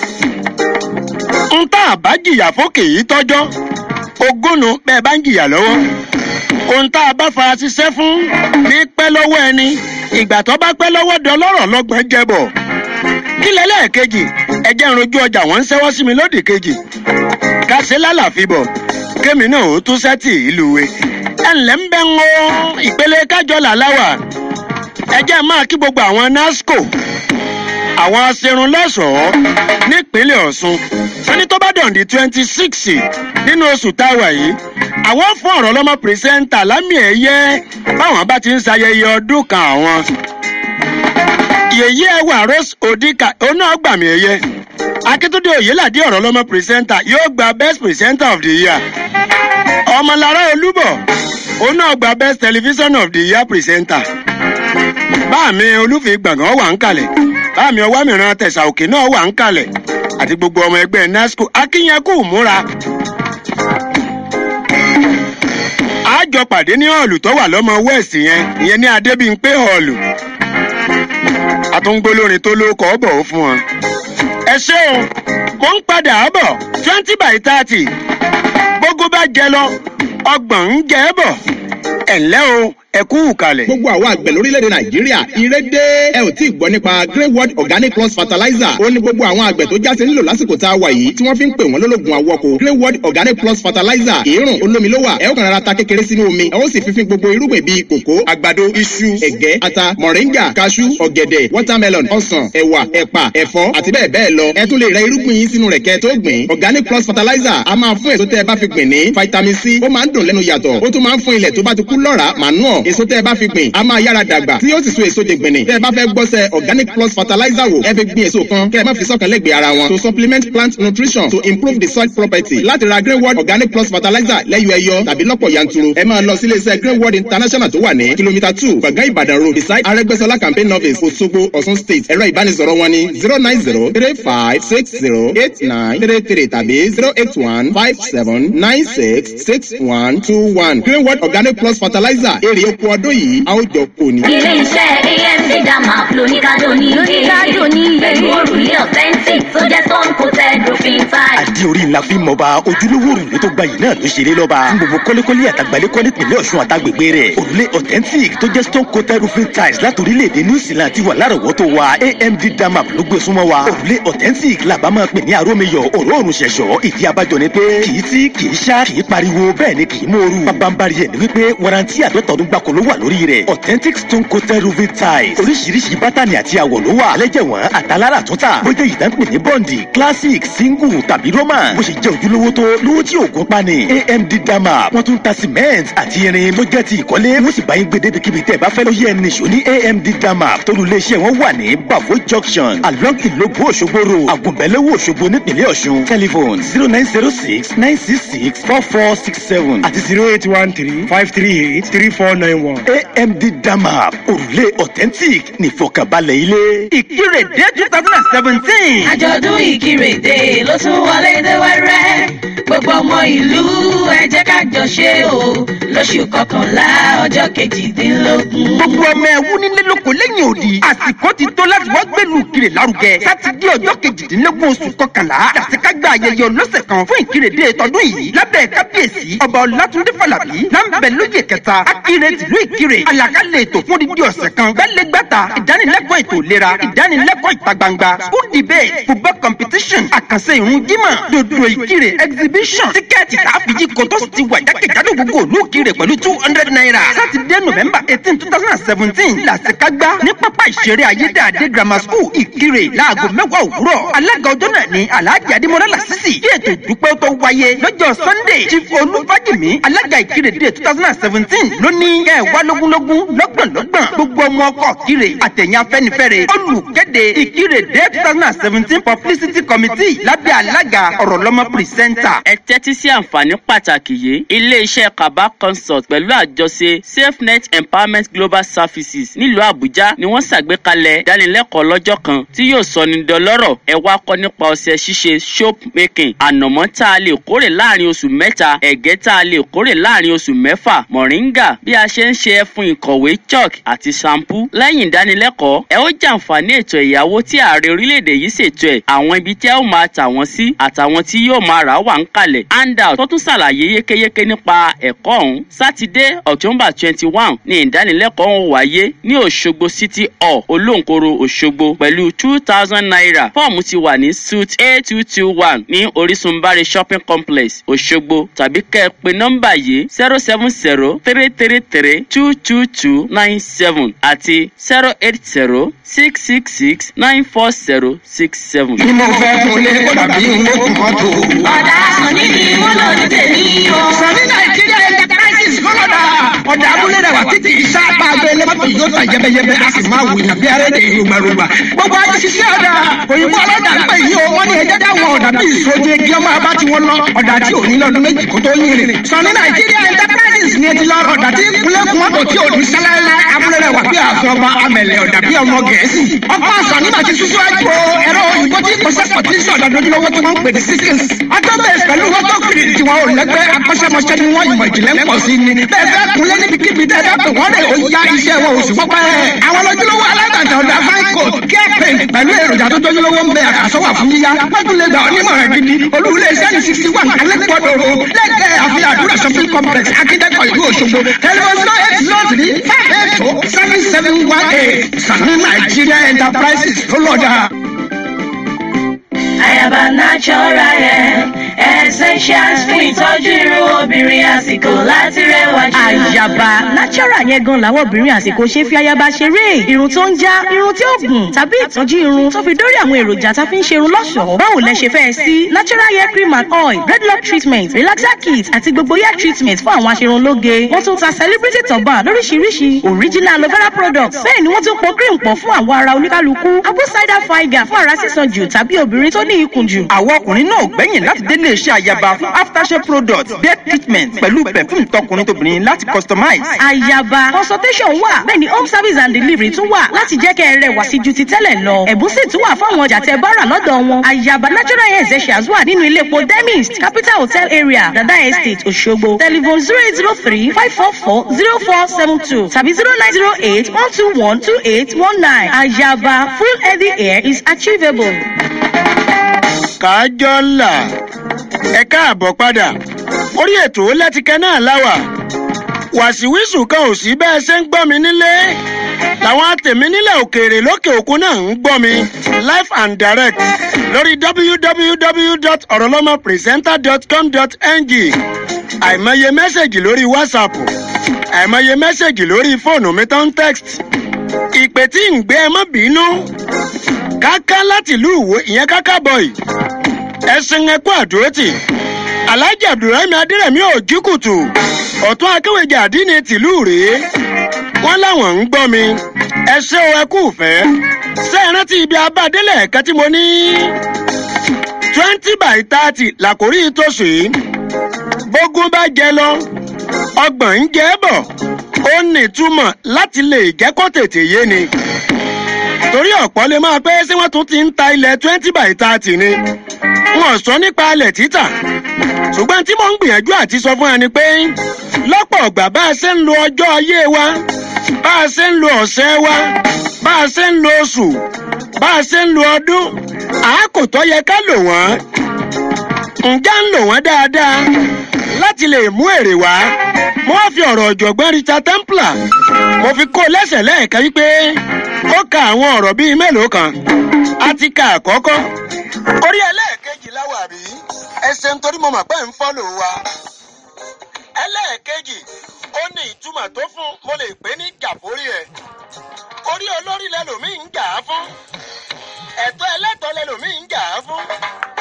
n tá a bá jìyà fókè yìí tọ́jọ́ ogúnnu bẹ́ẹ̀ bá ń jìyà lọ́wọ́ ohun tá a bá fara ṣiṣẹ́ fún ní pẹ́ lọ́wọ́ ẹni ìgbà tó bá pẹ́ lọ́wọ́ dọlọ́rọ̀ lọ́gbọ̀n jẹbọ̀ kí lẹ́lẹ́ẹ̀kejì ẹjẹ́ ń rojú ọjà wọ́n ń ṣẹ́wọ́ sí mi lódì kejì kàṣẹ lálàfíbọ̀ kémi náà ó tún sẹ́tì ìlú we ẹ ǹlẹ́ ń bẹ́ ń wo ìpele kájọ làláwà ẹjẹ́ máa kí gbogbo àwọn nasco àwọn aṣerun lọ́sọ̀ọ́ nípínlẹ̀ ọ̀ṣun wọ́n ní tó bá dọ̀ǹdì twenty six nínú oṣù táwa yìí àwọn fún ọ̀rọ̀ lọ́mọ pírísẹ́ńtà lámì ẹ̀yẹ báwọn bá ti ń ṣayẹyẹ ọdún kan àwọn. yèyí ẹwà rose odika oná ọgbàmì ẹ̀yẹ akíntúndé oyèládé ọ̀rọ̀ lọ́mọ pírísẹ́ńtà yóò gba best presenter of the year ọmọlára olúbọ̀ oná ọgbà best television of the year presenter báàmì olúfi gbọ̀ngàn wà ń kalẹ̀ báàmì ọwọ́ mìíràn tẹ̀sà òkè náà wà ń kalẹ̀ àti gbogbo ọmọ ẹgbẹ́ nasco akínyẹkù múra. àjọ pàdé ní họ́ọ̀lù tó wà lọ́mọ west yẹn ìyẹn ní adébíyìnpé họ́ọ̀lù àtúngbólórin tó lóko ọ̀bọ̀ ó fún wọn. ẹ ṣé o mo ń padà bọ̀ twenty by thirty gbogbo bá jẹ lọ ọgbọ̀n ń jẹ bọ̀ ẹ̀ ǹlẹ́ o ẹ kú kalẹ̀. gbogbo àwọn àgbẹ̀ lórílẹ̀‐èdè nàìjíríà ire dé ẹ ò tí ì gbọ́ nípa grey world organic plus fertilizer ó ní gbogbo àwọn àgbẹ̀ tó jáde nílò lásìkò tá a wà yìí tí wọ́n fi ń pè wọ́n lólógun àwọ̀kọ̀ grey world organic plus fertilizer kìírùn olómi ló wà ẹ ó kàn rárá ta kékeré sínú omi ẹ ó sì fífín gbogbo irúgbìn bíi kòkó àgbàdo iṣu ẹ̀gẹ́ ata mọ̀ríngà kaṣú ọ̀gẹ̀dẹ̀ watermelon ọsàn ẹ̀wà ẹ̀pà ẹ̀fọ́ àti bẹ́ẹ̀ bẹ́ẹ̀ lọ ẹ tún lè rẹ irúgbìn yín sínú rẹ̀ kẹ́ tó gbìn organic plus fertilizer a máa fún èso tẹ́ ẹ bá fi gbìn ní vitamin c ó máa ń dùn lẹ́nu yàtọ̀ ó tún máa ń fún ilẹ̀ tó bá ti kú lọ́ràá manure èso tẹ́ ẹ bá fi gbìn a máa yára dàgbà tí yóò sì so èso jẹgbẹ̀nì tẹ́ ẹ bá fẹ́ gbọ́sẹ̀ organic plus fertilizer wò ẹ fi gbin èso kan kẹ́ ẹ má fi sọ́kàn lẹ́gbẹ̀ẹ́ ara wọn to supplement plant nutrition to improve the soil property láti ra green world organic plus fertilizer lẹ́yọ ẹyọ tàbí lọ́pọ̀ yanturu ẹ máa lọ sí iléeṣẹ́ green world international tó wà ní kìlómítà two gbọ̀ngàn ìbàdàn road beside arẹ́gbẹ́sọlá campaign office òṣogbo ọ̀ṣun state ẹ̀rọ ìbánisọ̀rọ̀ wọn ni zero nine zero three five six zero eight nine three three tàbí zero eight one five seven nine six six one two one green world organic plus fertilizer èrè oko ọdún yìí a ó jọ kò ní. ilé iṣẹ́ amc dama lóníkàdó ní lóníkàdó ní pẹ̀lú òrùlé authentic tó jẹ́ stone coated roofing tile. àdí orí ńlá fi mọ̀ bá ojúlówó òrùlé tó gbayì náà ló ṣeré lọ́ba fún gbogbo kọ́lékọ́lé àtàgbálẹ́kọ́ nípìnlẹ̀ ọ̀ṣun àtàgbègbè rẹ̀ òrùlé authentic tó jẹ́ stone coated roofing tiles láti orílẹ̀-èdè new zealand ti wà lárọ̀wọ́tò wa amd dama ló gbé súnmọ́ wa òrùlé authentic làbá máa pè ní arómiyọ̀ òróòrùn ṣẹ̀ṣọ́ ìdí abájọ ni pé kì í tí kì í ṣá kì í pariwo bẹ́ẹ̀ ni kì í mòoru pabambari ẹ̀ ni wípé warranty àdọ́tọ̀ọ́dún gbàkó ló wà lórí rẹ̀ authentic stone coated roofing tiles oríṣiríṣi bátànì àti àwọ̀ ló wà lẹ́jẹ̀wọ̀n àtàlára tó tà bójú ìdánpè ní bọ́ǹdì classic single tàbí roman bó ṣe jẹ́ ojúlówó tó lówó tí òògùn pani amd dama wọ́n tún ta cement àti irin tó jẹ́ ti ìkọ́lé wọ́n sì bá yín gbé débi tẹ́ ẹ bá fẹ́ ló yẹ ẹni ṣò ní amd dama tólú iléeṣẹ́ wọn wà ní bafo junction along ìlóbù òṣogbo road àgùnbẹ́lẹ́wò òṣogbo nípìnlẹ̀ ọ̀ṣun telephone zero nine zero six nine six six four four six seven àti zero eight one three five three eight three four nine one amd dama òrùlé authentic nífọ̀kànbalẹ̀ ilé. ìkírèdé two thousand and seventeen. àjọ̀dún ìkírèdè ló tún wọlé dé wẹ́rẹ́ gbogbo ọmọ ìlú ẹ jẹ́ ká jọ ṣe o lóṣù kọkànlá ọjọ́ kejìdínlógún. gbogbo ọmọ ẹwú nílé lóko lẹ́yìn òdì àsìkò ti tó láti wọ́n gbẹ̀lú ìkirè lárugẹ sátidé ọjọ́ kejìdínlógún oṣù kọkànlá dàsíkágbá ayẹyẹ ọlọ́sẹ̀ kan fún ìkírèdè tọdún yìí lábẹ́ kábíyèsí ọba ọlátúndé fàlàbí láǹbẹ̀ lóye kẹta akire tìlú ìkirè àlàkalẹ̀ ètò fún dídí ọ̀sẹ̀ kan gbẹ́lẹ́gbàtà ìdánilẹ́kọ̀ọ́ ètò ìlera ìdánilẹ́kọ̀ọ́ ìta gbangba school debate football competition àkànṣe ìrún jímọ̀ dòdò ìkirè exhibition tíkẹ́ẹ̀tì káfíjì kò tó sì ti wà jákèjádò gbogbo òlú ìkirè pẹ̀lú two hundred naira sátidé november eighteen two thousand and seventeen làṣekágbá ní pápá ìṣeré ayédáadé grammar school ìkirè láago mẹ́wàá òwúrọ̀ alága ọjọ́ náà ní alhaji adimola lasisi kí ètò ìdúpẹ́ tó wáyé lọ́jọ́ sunday chief olúfájìmí alága ìkirè dé two thousand and seventeen ló ní kẹ́ ẹ̀ wá lógúnlógún lọ́gbọ̀nlọ́gbọ̀n gbogbo ọmọ ọkọ̀ kire àtẹ̀yìn afẹ́nifẹ́re olùkéde ìkirè dé two thousand and seventeen publicity committee lábẹ́ alága ọ̀rọ̀lọ́mọ pírísẹ́ńtà. ẹ tẹ́tí sí àǹfààní pàtàkì yìí iléeṣẹ́ kaba consult pẹ̀lú àjọṣe safenet empowerment global services nílùú àbújá ni wọ́n ṣàgbékalẹ̀ ìdánilẹ́kọ̀ọ́ lọ́jọ́ kan tí yóò sọ ní dọlọ́rọ̀ ẹ wá kọ́ nípa ọṣẹ ṣíṣe soap making ànàmọ́ tá a lè kórè láàrin oṣù mẹ́ta ẹ̀gẹ́ tá a lè kórè láàrin oṣù mẹ́fà mọ̀ríńgà bí a ṣe ń ṣe ẹfun ìkọ̀wé chalk àti shampoo lẹ́yìn ìdánilẹ́kọ̀ọ́ ẹ ó jàǹfààní ètò ẹ̀yáwó tí ààrẹ orílẹ̀-èdè yìí ṣètò ẹ̀ àwọn ibi tí ẹ ó máa tà wọ́n sí àtàwọn tí yóò máa rà wà ń kalẹ̀ handout tó tún ṣàlàyé yékéyéké nípa ẹ̀kọ́ ọ̀hún sátidé october twenty one ní ìdánilẹ́kọ̀ọ́ ọ̀hún wáyé ní òṣogbo city hall olóńkoro òṣogbo pẹ̀lú two thousand naira fọ́ọ̀mù ti wà ní suit a two two one ní orísunbáre shopping complex òṣogbo tàbí kẹ́ ẹ pé nọ́mbà yìí zero seven zero three three three two two two nine seven àti zero eight zero six six six nine four zero six seven. ni mo fẹ́ fún lé kó dàbí mo tún mọ́tò. ọ̀dà sọ̀ní ni wọ́n lò ní tèmi o. sọ̀ní nàìjíríà enterprises kọ́lọ́dà ọ̀dà abúlé rẹ̀ wà títí ìṣá pàgbé lẹ́mọ́tò yóò tà yẹ́bẹ́yẹ́bẹ́ a sì máa wùyàn bí arẹ́dẹ̀ ìrùgbàrùgbà. gbogbo ayé ṣiṣẹ́ ọ̀dà òyìnbó ọlọ́dà ń pè yí o wọ́n ní ẹjẹ́ dáwọn ọ̀dà bí ìṣojú egi ọmọ abá tí wọ́n lọ ọ̀dà tí ò ní lọ́dún méjì kó tó yín rìn. sọ̀ní nàìjíríà enterprises ni ẹti lọ ọ̀dà tí kúlẹ̀kùn mọ́tò tí ò ní sẹ́lẹ̀lẹ̀ abúlé rẹ̀ wà bí àfin ọba amẹ̀lẹ̀ ọ̀dà bí ọmọ gẹ̀ẹ́sì. ọkọ̀ sọ̀ní bàtí sísú àjò ẹ̀rọ òyìnbó tí kò sẹ́kọ̀ tí sọ̀dà lójúlówó tí wọ́n ń pè ní síkìls. ọjọ́ bẹ̀rẹ̀ pẹ̀lú mọ́tò kiri tí wọn ò lẹ́gbẹ́ akọ́ṣẹ́mọṣẹ́ ni wọ́n ìmọ̀ ìjìnlẹ̀ ń pọ̀ sí ni. bẹ́ẹ̀ fẹ́ kunlé níbikíbi tẹ́ bá pè wọ́n rẹ̀ ó yá iṣẹ́ wọn oṣù pọ́pẹ́. àwọn lójúlówó alágbàtà ọ̀dà fáńkò kẹ́pẹ̀ pẹ̀lú èròjà tó tójúlówó ń bẹ àkàsọ́wà fún yíyá. wọ́n lè gbà onímọ̀ràn gidi olúwulé iṣẹ́ ní sixty one alẹ́kọ̀ọ́dọ̀ ro lẹ́gbẹ̀ẹ́ àfihàn àdúrà shopping complex akíndẹ́kọ̀ ìlú òṣogbo tẹlifóṣọ́ eight zero three five eight two seven seven one eight sani nigeria enterprises ló lọ́jà. Ayaba natural hair essentials fún ìtọ́jú irun obìnrin àsìkò láti rẹwà jù. àyàbá natural yẹn gan làwọn obìnrin àsìkò ṣe fi ayaba ṣeré irun tó ń já irun tí ó gùn tàbí ìtọ́jú irun tó fi dórí àwọn èròjà tá a fi ń ṣerun lọ́ṣọ̀ọ́ báwo lẹ ṣe fẹ́ sí natural hair cream and oil dreadlock treatment relaxer kit àti gbogbo hair treatment fún àwọn aṣerunlóge wọ́n tún ta celebrity turban lóríṣiríṣi original aloe vera products bẹ́ẹ̀ ni wọ́n tún po cream pọ̀ fún àwọn ara oníkálukú apple cider vinegar fún ara sísan jù tàbí obìnrin tó ní ikùn jù. àwọn ọkùnrin náà gbẹ̀yìn láti délé iṣẹ́ àyàbá fún aftershave products beard treatment pẹ̀lú perfume tọkùnrin tóbìnrin láti customize. àyàbá consultation wà bẹ́ẹ̀ ni home service and delivery tún wà láti jẹ́ kẹ́ ẹ rẹwà sí ju ti tẹ́lẹ̀ lọ. ẹ̀bùn sì tún wà fáwọn ọjà tẹ bá rà lọ́dọ̀ wọn. àyàbá natural hair essentials wà nínú ilé epo demist capital hotel area dada estate òṣogbo telephone zero eight zero three five four four zero four seven two tàbí zero nine zero eight one two one two eight one nine. àyàbá full healthy hair is achievable. kájọ́là ẹ káàbọ̀ padà orí ètò lẹ́tìkẹ́ náà láwà wàsíwísù kan ò sí bẹ́ẹ̀ ṣe ń gbọ́ mi nílé làwọn àtẹ̀mí nílẹ̀ òkèèrè lókè òkun náà ń gbọ́ mi live and direct lórí www.orolomopresenter.com.ng àìmọye mẹ́sẹ̀gì lórí whatsapp àìmọye mẹ́sẹ̀gì lórí fóònù mi tó ń text ìpè tí ń gbé ẹ mọ́ bínú káká láti ìlú ìwò ìyẹn káká bọ̀ì ẹ̀sìn ẹ̀kú àdúrótì alhaji abdulrahim adérẹ̀mí òjìkùtù ọ̀tún akéwèjì àdínní tìlú rèé wọ́n láwọn ń gbọ́ mi ẹ ṣé o ẹ kú fẹ́ ṣé ẹ rántí ibi abádélẹ̀ ẹ̀ka tí mo ní twenty by thirty làkórí tòṣù yìí bógún bá jẹ lọ ọgbọ̀n ń jẹ́ bọ̀ ó ní ìtumọ̀ láti lè jẹ́ kó tètè yé ni torí ọ̀pọ̀ lè máa pé ṣé wọ́n tún ti ń ta ilẹ̀ twenty by thirty ni wọn sọ nípa alẹ̀ títà ṣùgbọ́n tí mò ń gbìyànjú àti sọ fún wa ni pé lọ́pọ̀ ọ̀gbà bá a ṣe ń lo ọjọ́ ayé wa bá a ṣe ń lo ọ̀sẹ̀ wa bá a ṣe ń lo oṣù bá a ṣe ń lo ọdún àákò tó yẹ ká lò wọ́n ǹjẹ́ ń lò wọ́n dáadáa láti lè mú èrè wá mo wá fi ọ̀rọ̀ ọ̀jọ̀gbọ́n richard templar mo fi kó lẹ́sẹ̀ lẹ́ẹ̀kan wípé ó ka àwọn ọ̀rọ̀ bíi mélòó kan a ti ka àkọ́kọ́ orí ẹlẹ́ẹ̀kejì láwà bí ẹsẹ̀ nítorí mo mọ̀ pé ń fọ́lò wa ẹlẹ́ẹ̀kejì ó ní ìtumọ̀ tó fún mo lè pè ní gàfórí ẹ̀ orí olórí lẹ́lòmíì ń jà á fún ẹ̀tọ́ ẹlẹ́tọ́ lẹ́lòmíì ń jà á fún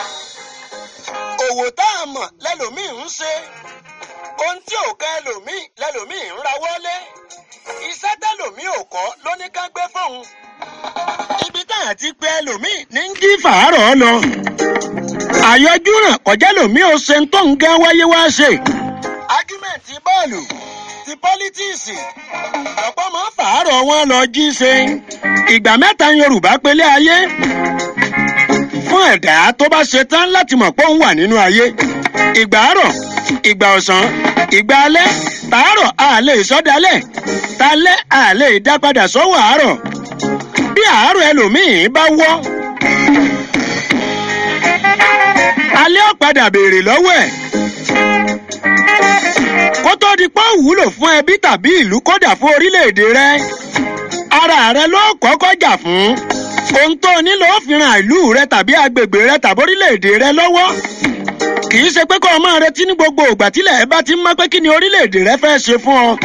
òwò tá a mọ̀ lẹ́lòmíì ń ṣe ohun tí ò ká ẹlòmíì lẹ́lòmíì ń rawọ́lé iṣẹ́ tẹ́lòmíì ò kọ́ ló ní ká gbé fóun ibi tá a ti pé ẹlòmíì ní ń kí fàárọ̀ lọ àyọjú ràn kọjá lòmíì ò ṣe ń tó ń gán wáyé wá ṣe. ajú ti bọ́ọ̀lù ti pọ́lítíìsì ọ̀pọ̀ máa ń fàárọ̀ wọn lọ jí ṣe ìgbà mẹ́ta yorùbá pélé ayé fún ẹ̀dá tó bá ṣe tán láti mọ̀ pé òun wà nínú ayé ìgbà àárọ̀ ìgbà ọ̀sán ìgbà alẹ́ tàárọ̀ a lè sọ́dalẹ̀ talẹ́ a lè dá padà sọ́wọ́ àárọ̀ bí àárọ̀ ẹlòmíì bá wọ́ alẹ́ ọ̀padà béèrè lọ́wọ́ ẹ̀ kó tó di pé ó wúlò fún ẹbí tàbí ìlú kódà fún orílẹ̀-èdè rẹ ara rẹ ló kọ́kọ́ jà fún ohun tó nílò ó fi ran ìlú rẹ tàbí agbègbè rẹ tàbí orílẹ̀-èdè rẹ lọ́wọ́ kì í ṣe pé kó o máa retí ní gbogbo ìgbà tílẹ̀ ẹ bá ti ń mọ́ pé kí ni orílẹ̀-èdè rẹ fẹ́ ṣe fún ọ.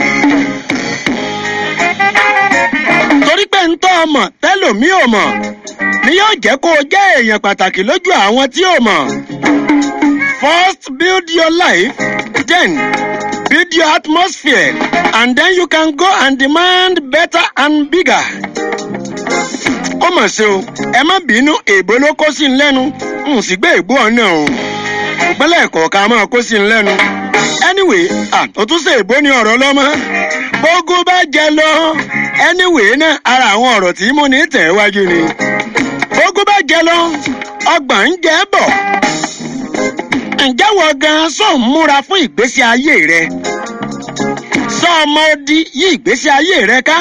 torí pé ń tọ́ ọmọ tẹ́lòmí ò mọ̀ ni yóò jẹ́ kó o jẹ́ èèyàn pàtàkì lójú àwọn tí ò mọ̀. first build your life then build your atmosphere and then you can go and demand better and bigger. ó mọ̀ sí o ẹ má bínú èèbó ló kó sí ń lẹ́nu n sì gbé èèbó ọ̀nà o ìpínlẹ̀ kọ̀ọ̀kan máa kó sí ń lẹ́nu. anyway àtúnṣe èèbó ni ọ̀rọ̀ lọ́mọ bógún bá jẹ lọ anyway náà ara àwọn ọ̀rọ̀ tí mo ní tẹ̀ wájú ni bógún bá jẹ lọ ọgbọ̀n ń jẹ́ bọ̀ ǹjẹ́ wọ gan sọ ń múra fún ìgbésí ayé rẹ sọ ọmọ odi yí ìgbésí ayé rẹ ká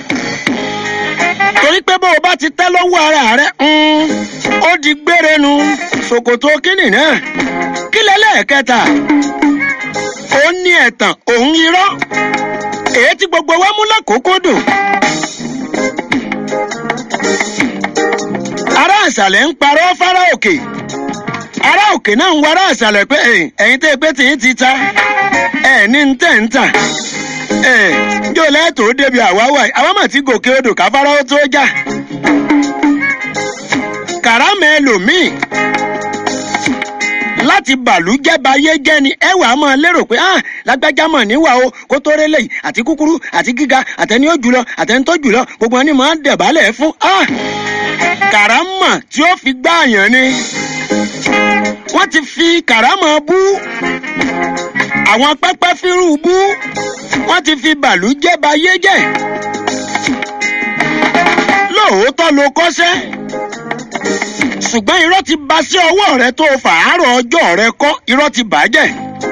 torí pé bó o bá ti tẹ́ lọ́wọ́ ara rẹ ó di gbére nu ṣòkòtò kínní náà kí lẹ́lẹ́ẹ̀kẹta ó ní ẹ̀tàn òun irọ́ èyí tí gbogbo wa mú lákòókò dùn. ará àṣàlẹ̀ ń parọ́ fárá òkè ará òkè náà ń wá ará àṣàlẹ̀ pé ẹ̀yin tẹ́ pé tìyín ti ta ẹ̀ ní ń tẹ̀ ń tà ẹ̀ jọ lẹ́tọ̀ọ́ débi àwáwá àwọn mà ti gòkè odò káfárá ó tó jà kàrámẹ́ ẹlòmíì láti bàlújẹ́ bayé jẹ́ ni ẹ wàá máa lérò pé ah lágbájá mọ̀ níwà o kó tó rélé yìí àti kúkúrú àti gíga àtẹni ó jùlọ àtẹni tó jùlọ gbogbo ẹni máa ń dẹ̀bálẹ̀ fún ah kàrámà tí ó fi gbáàyàn ni wọ́n ti fi kàrámà bú àwọn pẹ́pẹ́ fírù bú wọ́n ti fi bàlújẹ́ bayé jẹ́ lóòótọ́ ló kọ́ṣẹ́ ṣùgbọ́n irọ́ ti ba sí ọwọ́ rẹ tó fàárọ̀ ọjọ́ rẹ kọ́ irọ́ ti bàjẹ́.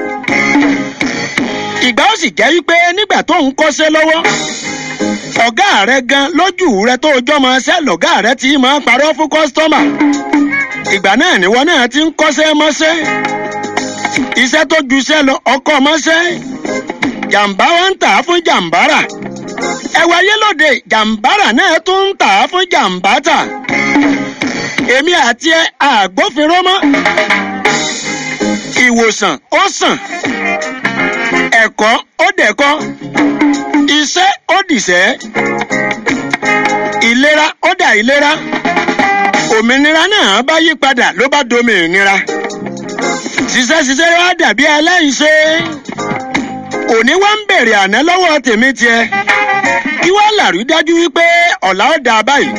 ìgbà ó sì jẹ́ wípé nígbà tó ń kọ́ṣẹ́ lọ́wọ́ ọ̀gá rẹ gan lójú rẹ tó jọ́ máa ṣẹ́ lọ̀gá rẹ ti máa parọ́ fún kọ́sítọ́mà. ìgbà náà níwọ náà ti ń kọ́ṣẹ́ mọ́ṣẹ́ iṣẹ́ tó ju iṣẹ́ lọ ọkọ̀ mọ́ṣẹ́ jàǹbá wa ń tà á fún jàǹbára ẹ̀wà ayélòde jàǹbára náà tún ń tà á fún jàǹbátà èmi àti ẹ àgbófinró mọ́ ìwòsàn ó sàn ẹ̀kọ́ ó dẹ̀kọ́ iṣẹ́ ó dìṣẹ́ ìlera ó dà ìlera òmìnira náà bá yí padà ló bá domi ìnira ṣiṣẹ́ ṣiṣẹ́ wá dàbí aláìṣe òní wá ń bèrè àná lọ́wọ́ tèmi tiẹ̀ kí wọ́n làrí dájú wípé ọ̀la ó dáa báyìí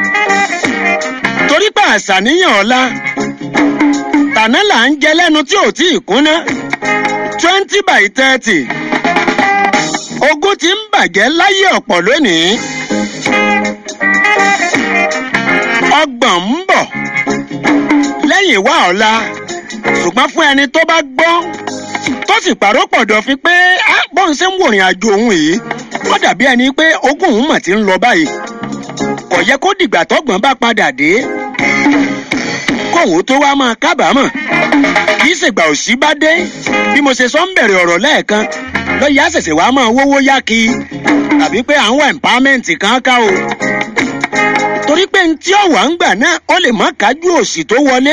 torí pé àṣàníyàn ọ̀la tàná là ń jẹ lẹ́nu tí ò tí ì kúnná twenty by thirty ogún ti ń bàjẹ́ láyé ọ̀pọ̀ lónìí ọgbọ̀n ń bọ̀ lẹ́yìn wá ọ̀la ṣùgbọ́n fún ẹni tó bá gbọ́ tó sì pàrọ̀ pọ̀dọ̀ fi pé bọ́n ṣe ń wòrìn àjò òun yìí wọ́n dàbí ẹni pé ogún òun mọ̀ ti ń lọ báyìí kò yẹ kó dìgbà tọ́gbọ̀n bá padà dé kóhùn tó wá máa kábàámọ̀ kì í ṣègbà òsì bá dé bí mo ṣe sọ ń bẹ̀rẹ̀ ọ̀rọ̀ lẹ́ẹ̀kan lọ́yà ṣẹ̀ṣẹ̀ wá máa wówó yá kí tàbí pé à ń wá empowerment kan ká o torí pé ní tí ọ̀wà ń gbà náà ó lè má kájú òsì tó wọlé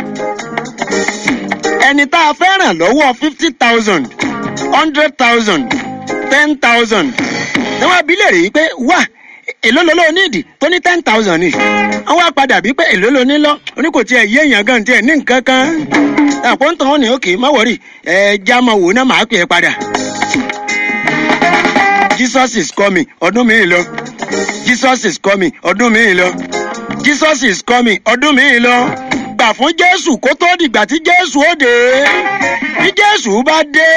ẹni tá a fẹ́ ràn lọ́wọ́ fifty thousand hundred thousand ten thousand ní wọ́n abilé rèé pé wà èló ló ló nídìí tó ní ten thousand ni wọ́n wá padà bí pé èló ló ní lọ oní kò tiẹ̀ yé èèyàn gan tiẹ̀ ní nǹkan kan àpò ń tàn wọ́n ní òkè má wọ̀rì ẹ̀ já máa wò náà máa pè é padà. Jesus is coming ọdún mi lọ Jesus is coming ọdún mi lọ Jesus is coming ọdún mi lọ gbà fún Jésù kó tó dìgbà tí Jésù ó dé bí Jésù bóṣù bá dé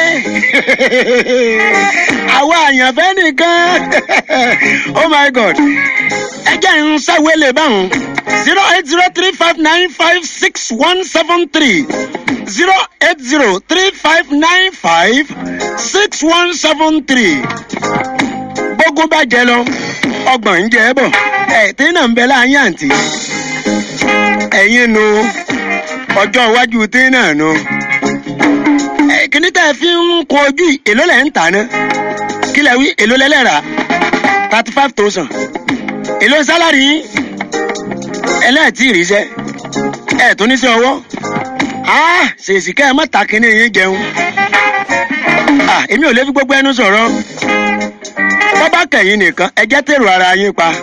àwa àyànfẹ́ nìkan oh my god ẹ jẹ́ ń sáwélé báwọn zero eight zero three five nine five six one seven three zero eight zero three five nine five six one seven three gbógun bá jẹ lọ ọgbọ̀n ń jẹ bọ̀ ẹ̀ tí náà ń bẹ láàyè àǹtí ẹ̀yin nu ọjọ́ iwájú tí náà nu ẹ̀ kíní tẹ́ ẹ fi ń kun ojú yìí, èló lẹ̀ ń tà ná kí lẹ̀ wí èló lẹ́lẹ̀ rà thirty five thousand èló sálárì yín ẹlẹ́ẹ̀tì ìrìṣẹ́ ẹ̀ tó ní sí ọwọ́ ah ṣèṣì kẹ́ ẹ má ta kínní yín jẹun ah èmi ò lè fi gbogbo ẹnu sọ̀rọ̀ bọ́bá kẹ̀yìn nìkan ẹ jẹ́ tèrò ara yín pa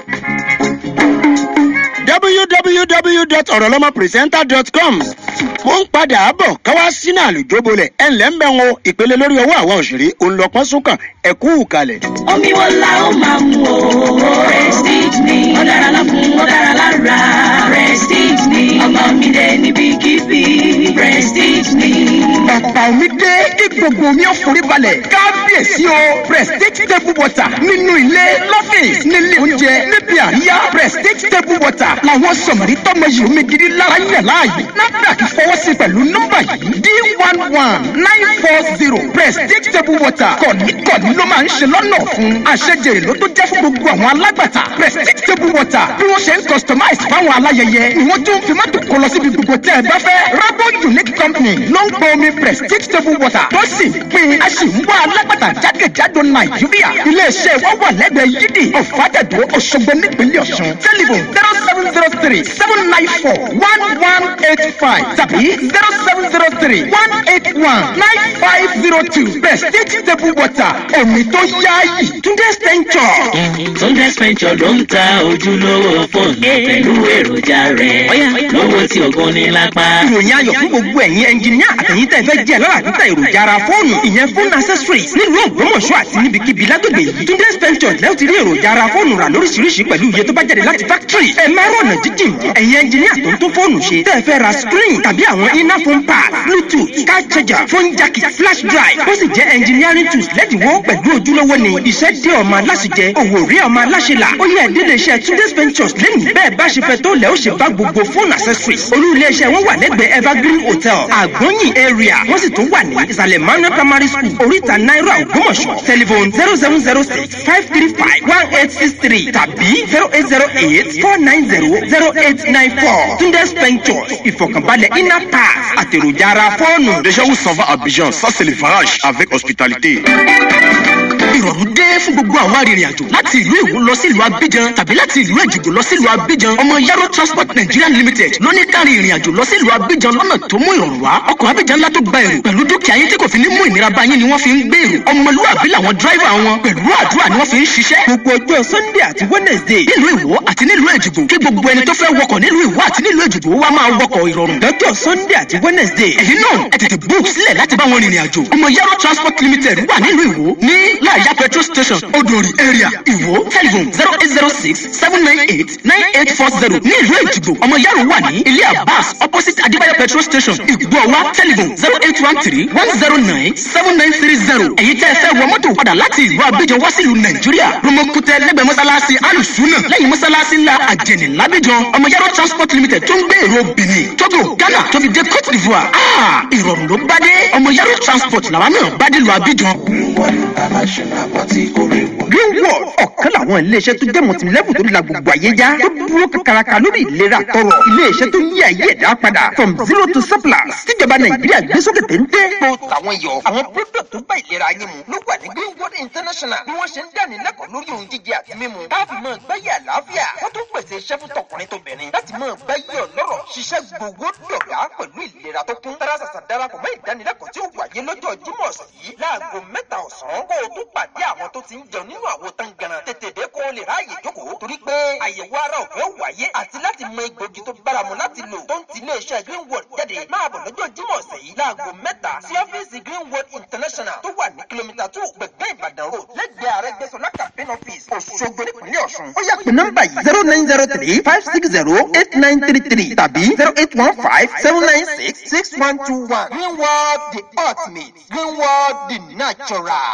www.orolomopresenter.com mo ń padà bọ̀ káwá sínú àlùjóbolẹ̀ ẹ̀ ǹlẹ́ ń bẹ̀ wọn ìpele lórí ọwọ́ àwọn òṣèré òǹlọ́pọ́n súnkàn ẹ̀kú kalẹ̀. omi wo la ó máa mu o prestige ni ó dára lọ́kùn ó dára lára prestige ni ọmọ mi dé níbikíbi prestige ni. bàbá omi dé kí gbogbo omi ó forí balẹ̀ kábíyèsí o prestige table water nínú ilé lọ́fíìsì nílé oúnjẹ níbi àríyá prestige table water làwọn sọ̀mọ̀rí tọ́mọ yìí omi gidi lára yẹ̀ láàyè NAFDAC fọwọ́ sí pẹ̀lú nọ́mbà yìí d one one nine four zero prestige table water kọ̀ọ̀nìkọ̀ọ̀nì ló máa ń ṣe lọ́nà fún àṣejèrè ló tó jẹ́ fún gbogbo àwọn alágbàtà prestige table water bí wọ́n ṣe ń customize fáwọn aláyẹyẹ ni wọ́n tún fi mọ́tò kọ lọ síbi gbogbo tẹ́ ẹ bá fẹ́ rabo unique company ló ń gbọ́ omi prestige table water tó sì ń pín a sì ń wá alágbàtà jákèjádò nàìjíríà iléeṣẹ́ wa wà lẹ́gbẹ̀ẹ́ yídì ọ̀fàdàdó òṣogbo nípínlẹ̀ ọ̀ṣun tẹlifon zero seven zero three seven nine four one one eight five tàbí zero seven zero three one eight one nine five zero two prestige table water omi tó yáàyè túndé stenture. Túndé Spencer ló ń ta ojúlówó fóònù pẹ̀lú èròjà rẹ̀ lówó tí ògùn ní lápá. ìròyìn ayọ̀ fún gbogbo ẹ̀yin ẹnjìníà àtẹ̀yìn tẹ̀ fẹ́ jẹ́ lọ́la níta èròjà ara fóònù ìyẹn fóònù accessories nílùú ògbómọ̀ṣọ́ àti níbikíbi lágbègbè yìí túndé spencer lẹ́wọ̀n ti rí èròjà ara fóònù rà lóríṣiríṣi pẹ̀lú iye tó bá jáde láti factory ẹ má rọ̀nà jíjìn mọ́ ẹ̀yin ẹnjìníà tó ń tó fóònù ṣe tẹ́ fẹ́ ra screen tàbí àwọn iná phone pad bluetooth car charger phone jack flash drive ó sì jẹ́ engineering tools lẹ́dínwó pẹ̀lú ojúlówó ni iṣẹ́ dé ọmọ aláṣẹjẹ òwò rí ọmọ aláṣẹlà ó yẹ ìdílé iṣẹ́ túndé ventures lẹ́nu bẹ́ẹ̀ bá ṣe fẹ́ tó lẹ́ ó ṣe bá gbogbo phone accessories olú ilé iṣẹ́ wọn wà lẹ́gbẹ̀ẹ́ evergreen hotel àgbọ̀nyìn area wọ́n sì tún wà ní ìsàlẹ̀ manuel primary school oríta náírà ògbómọ̀ṣọ́ telephone zero seven zero six five three five one eight six three tàbí zero eight zero eight four nine zero zero eight nine four túndé ventures ìfọ̀kànbalẹ̀ inner pass àtèròjà ara fóònù. Déjà où s'en va Abidjan, ça c'est le varage avec hospitalité. ìrọ̀rùn dé fún gbogbo àwọn arìnrìn-àjò láti ìlú èwo lọ sí ìlú abidjan tàbí láti ìlú èjìgbò lọ sí ìlú abidjan ọmọ yaro transport nigeria limited ló ní kárí ìrìn-àjò lọ sí ìlú abidjan lọ́nà tó mú ìrọ̀rùn wá ọkọ̀ abidjan ńlá tó gba èrò pẹ̀lú dúkìá yín tí kò fi ní mú ìnira bá yín ni wọ́n fi ń gbé èrò ọmọlúwàbí làwọn dráìvà wọn pẹ̀lú àdúrà ni wọ́n fi ń ṣiṣẹ́. gbogbo ọjọ́ sunday àti wednesday nílùú ìwọ àti nílùú èjìgbò kí gbogbo ẹni tó fẹ́ wọkọ̀ nílùú ìwọ àti nílùú èjìgbò wá máa wọkọ̀ ìrọ̀rùn. lọ́jọ́ sunday àti wednesday ẹ̀yin náà ẹ tètè book sílẹ̀ láti bá wọn rìnrìn àjò ọmọ yaro transport limited wà nílùú ìwọ ní láàyà petrol station odori area ìwọ telephone zero eight zero six seven nine eight nine eight four zero ní ìlú èjìgbò ọmọ yaro wà ní ilé abbas opposite adébáyọ petrol station ìgbọ̀wá telephone zero eight one three one zero nine seven nine three zero èyí tẹ́ ẹ fẹ́ wọ mọ́tò padà láti ìlú abidjan wá sílùú nàìjíríà romokutẹ lẹ́gbẹ̀ẹ́ mọ́sálásí alùsùnà lẹ́yìn mọ́sálásí ńlá àjẹnì lábíjan ọmọ yaro transport limited tó ń gbé èrò benin togo ghana tó fi dé cote d'ivoire ah ìrọ̀rùn ló bá dé ọmọ yaro transport làwọn náà bá dé lu abidjan. greenwood ọ̀kan làwọn iléeṣẹ́ tó jẹ́ mọ̀tìmílẹ́bù tó la gbogbo ayé já tó dúró kakaraka lórí ìlera tọrọ iléeṣẹ́ tó yí ayé ẹ̀dá padà from zero to surplus tíjọba nàìjíríà gbé sókè téńté. tó tàwọn yọ àwọn product tó bá ìlera yín mu ló wà ní greenwood international bí wọ́n ṣe ń dánilẹ́kọ̀ọ́ lórí ohun jíjẹ àti mímu káfí mọ́ gbáyé àlàáfíà wọ́n tún pèsè iṣẹ́ fún tọkùnrin tóbìnrin láti mọ́ gbáyé ọlọ́rọ̀ ṣiṣẹ́ gbogbo dọ̀gá pẹ̀lú ìlera tó kún tara ṣàṣà darapọ̀ mọ́ ìdánilẹ́kọ̀ọ́ tí ó wáyé lọ́jọ́ jímọ̀ sí láago mẹ́ta ọ̀sán kó o tún pàdé àwọn tó ti ń jẹun nínú àwo tán ganan tètè dé kó o lè ráàyè jókòó torí pé àyẹ̀wò ara ọ̀fẹ́ wáyé àti láti mọ egbògi tó báramu láti lò tó ń ti iléeṣẹ́ greenwood jáde máa bọ̀ lọ́jọ́ jímọ̀ ọ̀sẹ̀ yìí láago mẹ́ta sí ọ́fíìsì greenwood international tó wà ní kìlómítà two gbẹ̀gbẹ́ ìbàdàn road lẹ́gbẹ̀ẹ́ àrẹ́gbẹ́sọlá campaign office òṣogbo nípínlẹ̀ nípínlẹ̀ ọ̀ṣun. ó yà pé nọ́mbà yìí zero nine zero three five six zero eight nine three three tàbí zero eight one five seven nine six six one two one green world the ultimate green world the natural.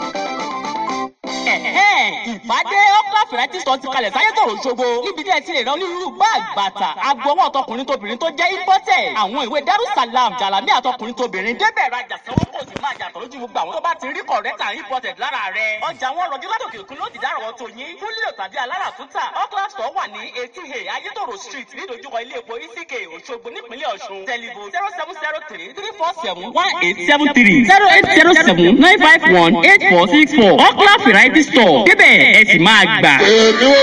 ìpàdé ọkọ fìrẹ́tì sọ ti kalẹ̀ sáyé tòrò ṣogbo níbi tí ẹ ti lè rán onírúurú báàgì bàtà agbọwọ́ ọtọkùnrin tóbìnrin tó jẹ́ imported àwọn ìwé darussalam jalami àtọkùnrin tóbìnrin débẹ̀ rajà sanwó kò sì máa jàtọ̀ lójú gbogbo àwọn tó bá ti rí correct and imported lára rẹ̀ ọjà wọn rọjú látòkè òkun ló ti dárọ̀ tó yín fún lílo tàbí aláràtúntà ọkọ store wà ní eighty a ayétòrò street nídojúkọ ilé epo ck òṣogbo nípínlẹ̀ ọ̀ṣun tẹlifo zero seven zero three three four seven one eight seven three zero eight zero seven nine five one eight four six four ọkọ variety store débẹ̀ ẹ sì máa gbà. èmi ò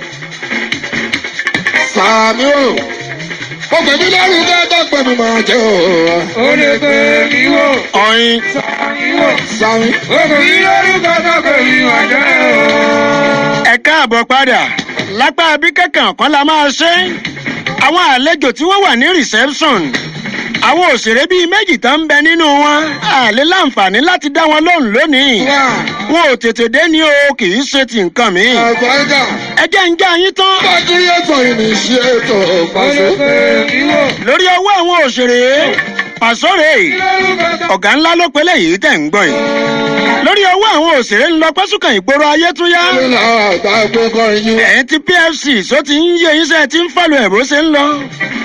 sàmì ò ó pè mí lórúkọ tó pè mí máa jẹ o. ó lè pè mí wò. ọyin. sàmì wò. sàmì. ó pè mí lórúkọ tó pè mí máa jẹ o. ẹ káàbọ̀ padà lápá bí kankan kan la máa ṣe àwọn àlejò tí wọ́n wà ní reception àwọn òṣèré bíi méjì tó ń bẹ nínú wọn àlè láǹfààní láti dá wọn lóhùn lónìí wọn ò tètè dé ní o kì í ṣe ti nǹkan mi. àgbáyé. ẹ jẹ́ ń já yín tán. bájú yẹtọ̀ ìníṣẹ́ ètò pàṣẹ. lórí ọwọ́ àwọn òṣèré pàṣọrè ọ̀gá ńlá ló pélé yìí tẹ̀ ń gbọ́ yìí lórí ọwọ́ àwọn òṣèré ń lọ pẹ́sùkàn ìgboro ayé tún yá. ẹ̀yìn tí pfc só ti ń yé yín sẹ́ ti ń fàlù ẹ̀ bó ṣe ń lọ.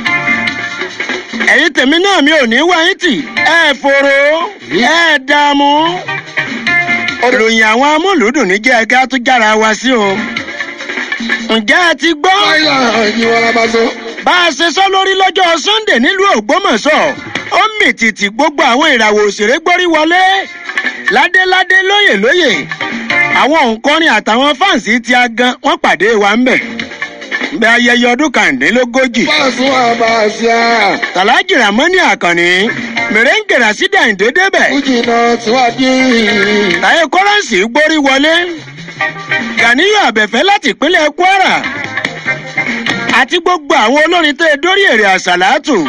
ẹ̀yin tèmi náà mi ò ní wá yín tì ẹ̀ fòrò ẹ̀ dààmú. ìròyìn àwọn amúlùúdùn ní jẹ́ ẹ̀ka tó jára wa sí o. ǹjẹ́ ẹ ti gbọ́? bá a ṣe sọ lórí lọ́jọ́ sunday nílùú ògbómọ̀ṣọ́ ó mì tìtì gbogbo àwọn ìràwọ̀ òṣèré gbórí wọlé ládéládé lóyè lóyè àwọn òǹkọrin àtàwọn fáǹsì tí a gan wọn pàdé wa ń bẹ bẹ ayẹyẹ ọdún kàndínlógójì. fásun àbàṣà. tàlájì ramoni àkànní mèrèǹgèrà sídà ìdédébẹ̀. fújìnà tíwájú. táyé kọ́rẹ́ǹsì gbórí wọlé gàníyàn àbẹ̀fẹ́ láti ìpínlẹ̀ kwara àti gbogbo àwọn olórin tó dórí èrè àṣàlátù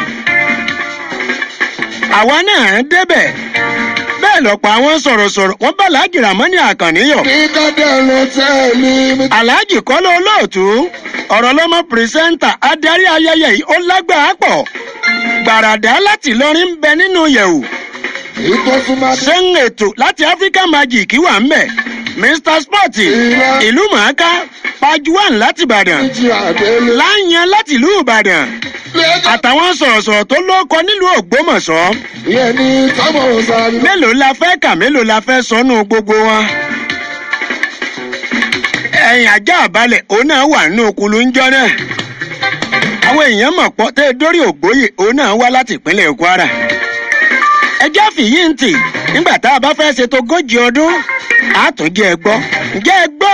àwa náà débẹ̀ bẹ́ẹ̀ lọ́pọ̀ àwọn sọ̀rọ̀sọ̀rọ̀ wọ́n bá aláàjì ramoni àkànníyọ̀. kíkọ́dẹ̀ ló tẹ́ mi. aláàjì kọ́lọ́ olóòtú ọ̀rọ̀ lọ́mọ pírísẹ́ńtà adarí ayẹyẹ yìí ó lágbàá pọ̀ gbàràdá láti lọrin ń bẹ nínú yẹ̀wò. ṣé ń ètò láti africa magic wà ń bẹ̀ mr sporty ìlú màáká pajuwan láti ìbàdàn láyàn láti ìlú ìbàdàn àtàwọn sọ̀rọ̀sọ̀rọ̀ tó lóko nílùú ògbómọ̀ṣọ́. ìyẹn ní tọ́mọ̀ sáré. mélòó la fẹ́ kà mélòó la fẹ́ sọnù gbogbo wọn. ẹ̀yìn ajá àbálẹ̀ òun náà wà nínú okulu ńjọ́ náà. àwọn èèyàn mọ̀ pọ́ tẹ́ dórí ògbóyè òun náà wá láti ìpínlẹ̀ kwara. ẹjẹ́ fìyí ń tì nígbà tá a bá fẹ́ ṣètò ogójì ọdún àtúnjẹ ẹ gbọ́ ǹjẹ́ ẹ gbọ́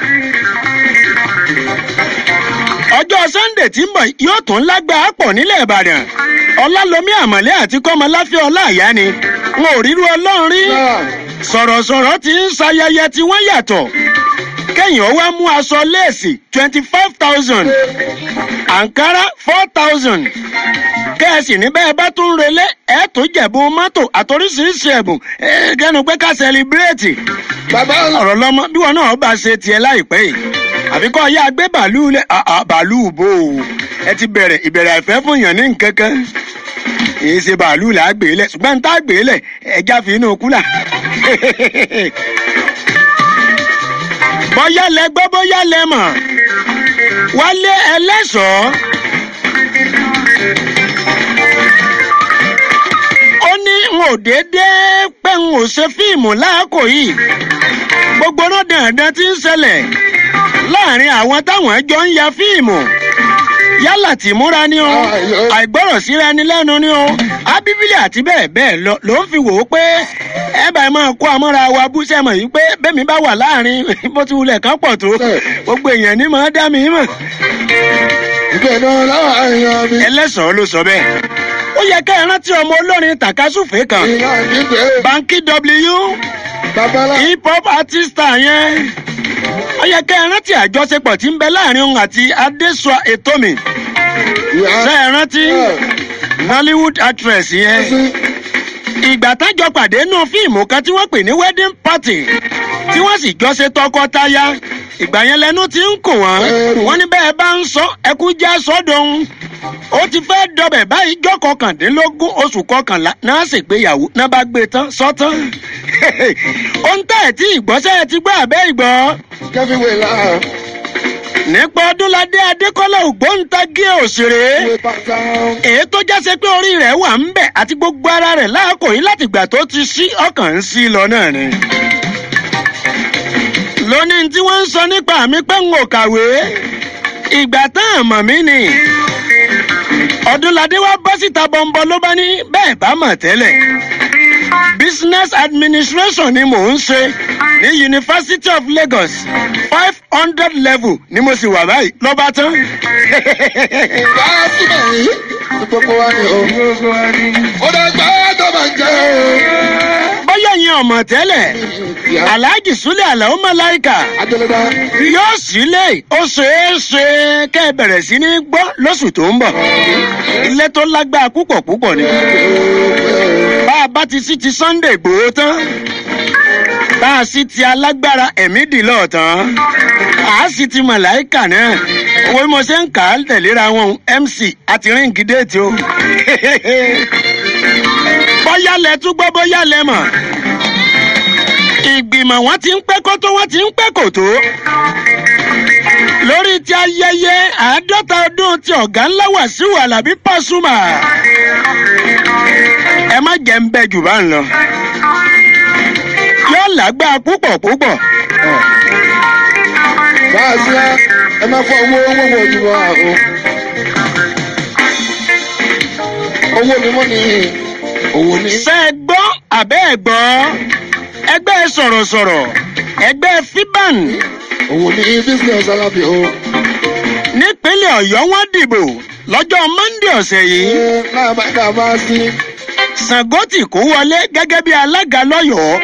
ọjọ́ sunday tí ń bọ̀ yóò tún lágbàá pọ̀ nílẹ̀ ìbàdàn ọlálọ́mí àmọ̀lẹ́ àti kọ́mọláfẹ́ ọláàyá ni wọn ò ríru ọlọ́run rí sọ̀rọ̀sọ̀rọ̀ ti ń ṣayẹyẹ tí wọ́n yàtọ̀ kẹ́yìn ó wá mú aṣọ léèsì twenty five thousand ankara four thousand kẹ́ẹ̀sì ní bẹ́ẹ̀ bá tún relé ẹ̀ tó jẹ̀bù mọ́tò àtòríṣiríṣi ẹ̀bùn kẹ́nu pé ká sẹlibireti ọ̀rọ̀ lọ́mọ bí wọn náà bá ṣe tiẹ̀ láìpẹ́ yìí àbí kọ́ ya gbé bàálù lẹ̀ bàálù bò ó ẹ ti bẹ̀rẹ̀ ìbẹ̀rẹ̀ àìfẹ́ fún yàn ní nǹkan kan èyí ṣe bàálù là á gbé lẹ̀ ṣùgbọ́n n tá gbé lẹ̀ ẹja fi inú kúlà. bóyá lẹ gbọ́ bóyá lẹ mọ̀ wálé ẹlẹ́sọ̀ọ́. ó ní n ò déédéé pé n ò ṣe fíìmù láàkó yìí gbogbo náà dandan ti ń ṣẹlẹ̀ láàrin àwọn táwọn jọ ń ya fíìmù yálà tìmúra ni o àìgbọ́rọ̀ síra ni lẹ́nu ni o ábíbílì àti bẹ́ẹ̀ bẹ́ẹ̀ lọ ló ń fi wò ó pé ẹ bá máa kó amọ́ra wa bú sẹ́mọ̀ yìí pé bẹ́mi bá wà láàrin bó ti wulẹ̀ kán pọ̀ tó gbogbo èèyàn ní máa dá mi mọ̀. ìgbẹ́nu láwọn èèyàn mi. ẹlẹ́sàn-án ló sọ bẹ́ẹ̀ ó yẹ ká ẹ rántí ọmọ olórin tàkásùfé kan banky w hip hop artist yẹn ó yẹ ká ẹ rántí àjọṣepọ̀ tí ń bẹ láàrin òun àti adésua etomi ṣe ẹ rántí nollywood actress yẹn ìgbà tájọ pàdé nù fíìmù kan tí wọ́n pè ní wedding party tí wọ́n sì jọ ṣe tọkọtaya ìgbà yẹn lẹnu ti ń kùn wọ́n wọ́n ní bẹ́ẹ̀ bá ń sọ ẹkú já sọ́dọ̀hún ó ti fẹ́ dọbẹ̀ báyìí jọ́ kọkàndínlógún oṣù kọkànlá náà ṣègbéyàwó náà bá gbé tán sọ́tán ohun tẹ́ ẹ̀ tí ìgbọ́sẹ̀ ti gbọ́ àbẹ́ ìgbọ́. kẹ́fíwé la. nípa ọdúnladé adékọ́lá ògbóǹtagí òṣèré èyí tó jáse pé orí rẹ̀ wà ń bẹ̀ àti gbogbo ara rẹ̀ láàkó yìí láti gbà tó ti sí ọkàn ń sí lọ náà ni. lónìí tí wọ́n ń sọ nípa mi pé n ò kàwé ìgbà tán àmọ̀ mi ni ọdúnladé wa bọ́ síta bọ́ńbọ́ ló bá ní bẹ́ẹ̀ bá mọ̀ tẹ́lẹ̀ business administration ni mò ń ṣe ní university of lagos five hundred level ni mo sì wà báyìí lọ́ba tán. bá a síbẹ̀ yìí tí gbogbo wa ni o. ó dẹ̀ gbá tó máa jẹ́ o. bóyá yẹn ọmọ tẹ́lẹ̀ alhaji sule alao malaika yóò sílé ó ṣeé ṣe kẹ́ ẹ bẹ̀rẹ̀ sí ní gbọ́ lóṣù tó ń bọ̀ ilé tó lágbára púpọ̀ púpọ̀ ni bá a bá ti sí ti sunday gbòó tán bá a sì ti alágbára ẹ̀mí dìlọ́ tán a sì ti màláìkà náà owó bí mo ṣe ń kà á tẹ̀léra wọn mc àti ríǹgì déètì o bóyá lẹ tún gbọ́ bóyá lẹ mọ̀ ìgbìmọ̀ wọn ti ń pẹ́ kó tó wọ́n ti ń pẹ́ kò tó lórí ti ayẹyẹ àádọ́ta ọdún ti ọ̀gá ńlá wàsíù alábí pàṣùmà ẹ má jẹ́ ń bẹ jù bá ń lọ yóò lágbára púpọ̀ púpọ̀. bá a ṣe ẹ máa fọ owó owó wo jù wá o. owó ni mo ní owó ní. ṣe é gbọ́ àbẹ́ ẹ̀ gbọ́ ẹgbẹ́ sọ̀rọ̀sọ̀rọ̀ ẹgbẹ́ fiban. òun ní business alábì o. nípínlẹ̀ ọ̀yọ́ wọn dìbò lọ́jọ́ monde ọ̀sẹ̀ yìí. náà máa dà máa sí. sangoti kó wọlé gẹ́gẹ́ bí alága lọ́yọ̀ọ́.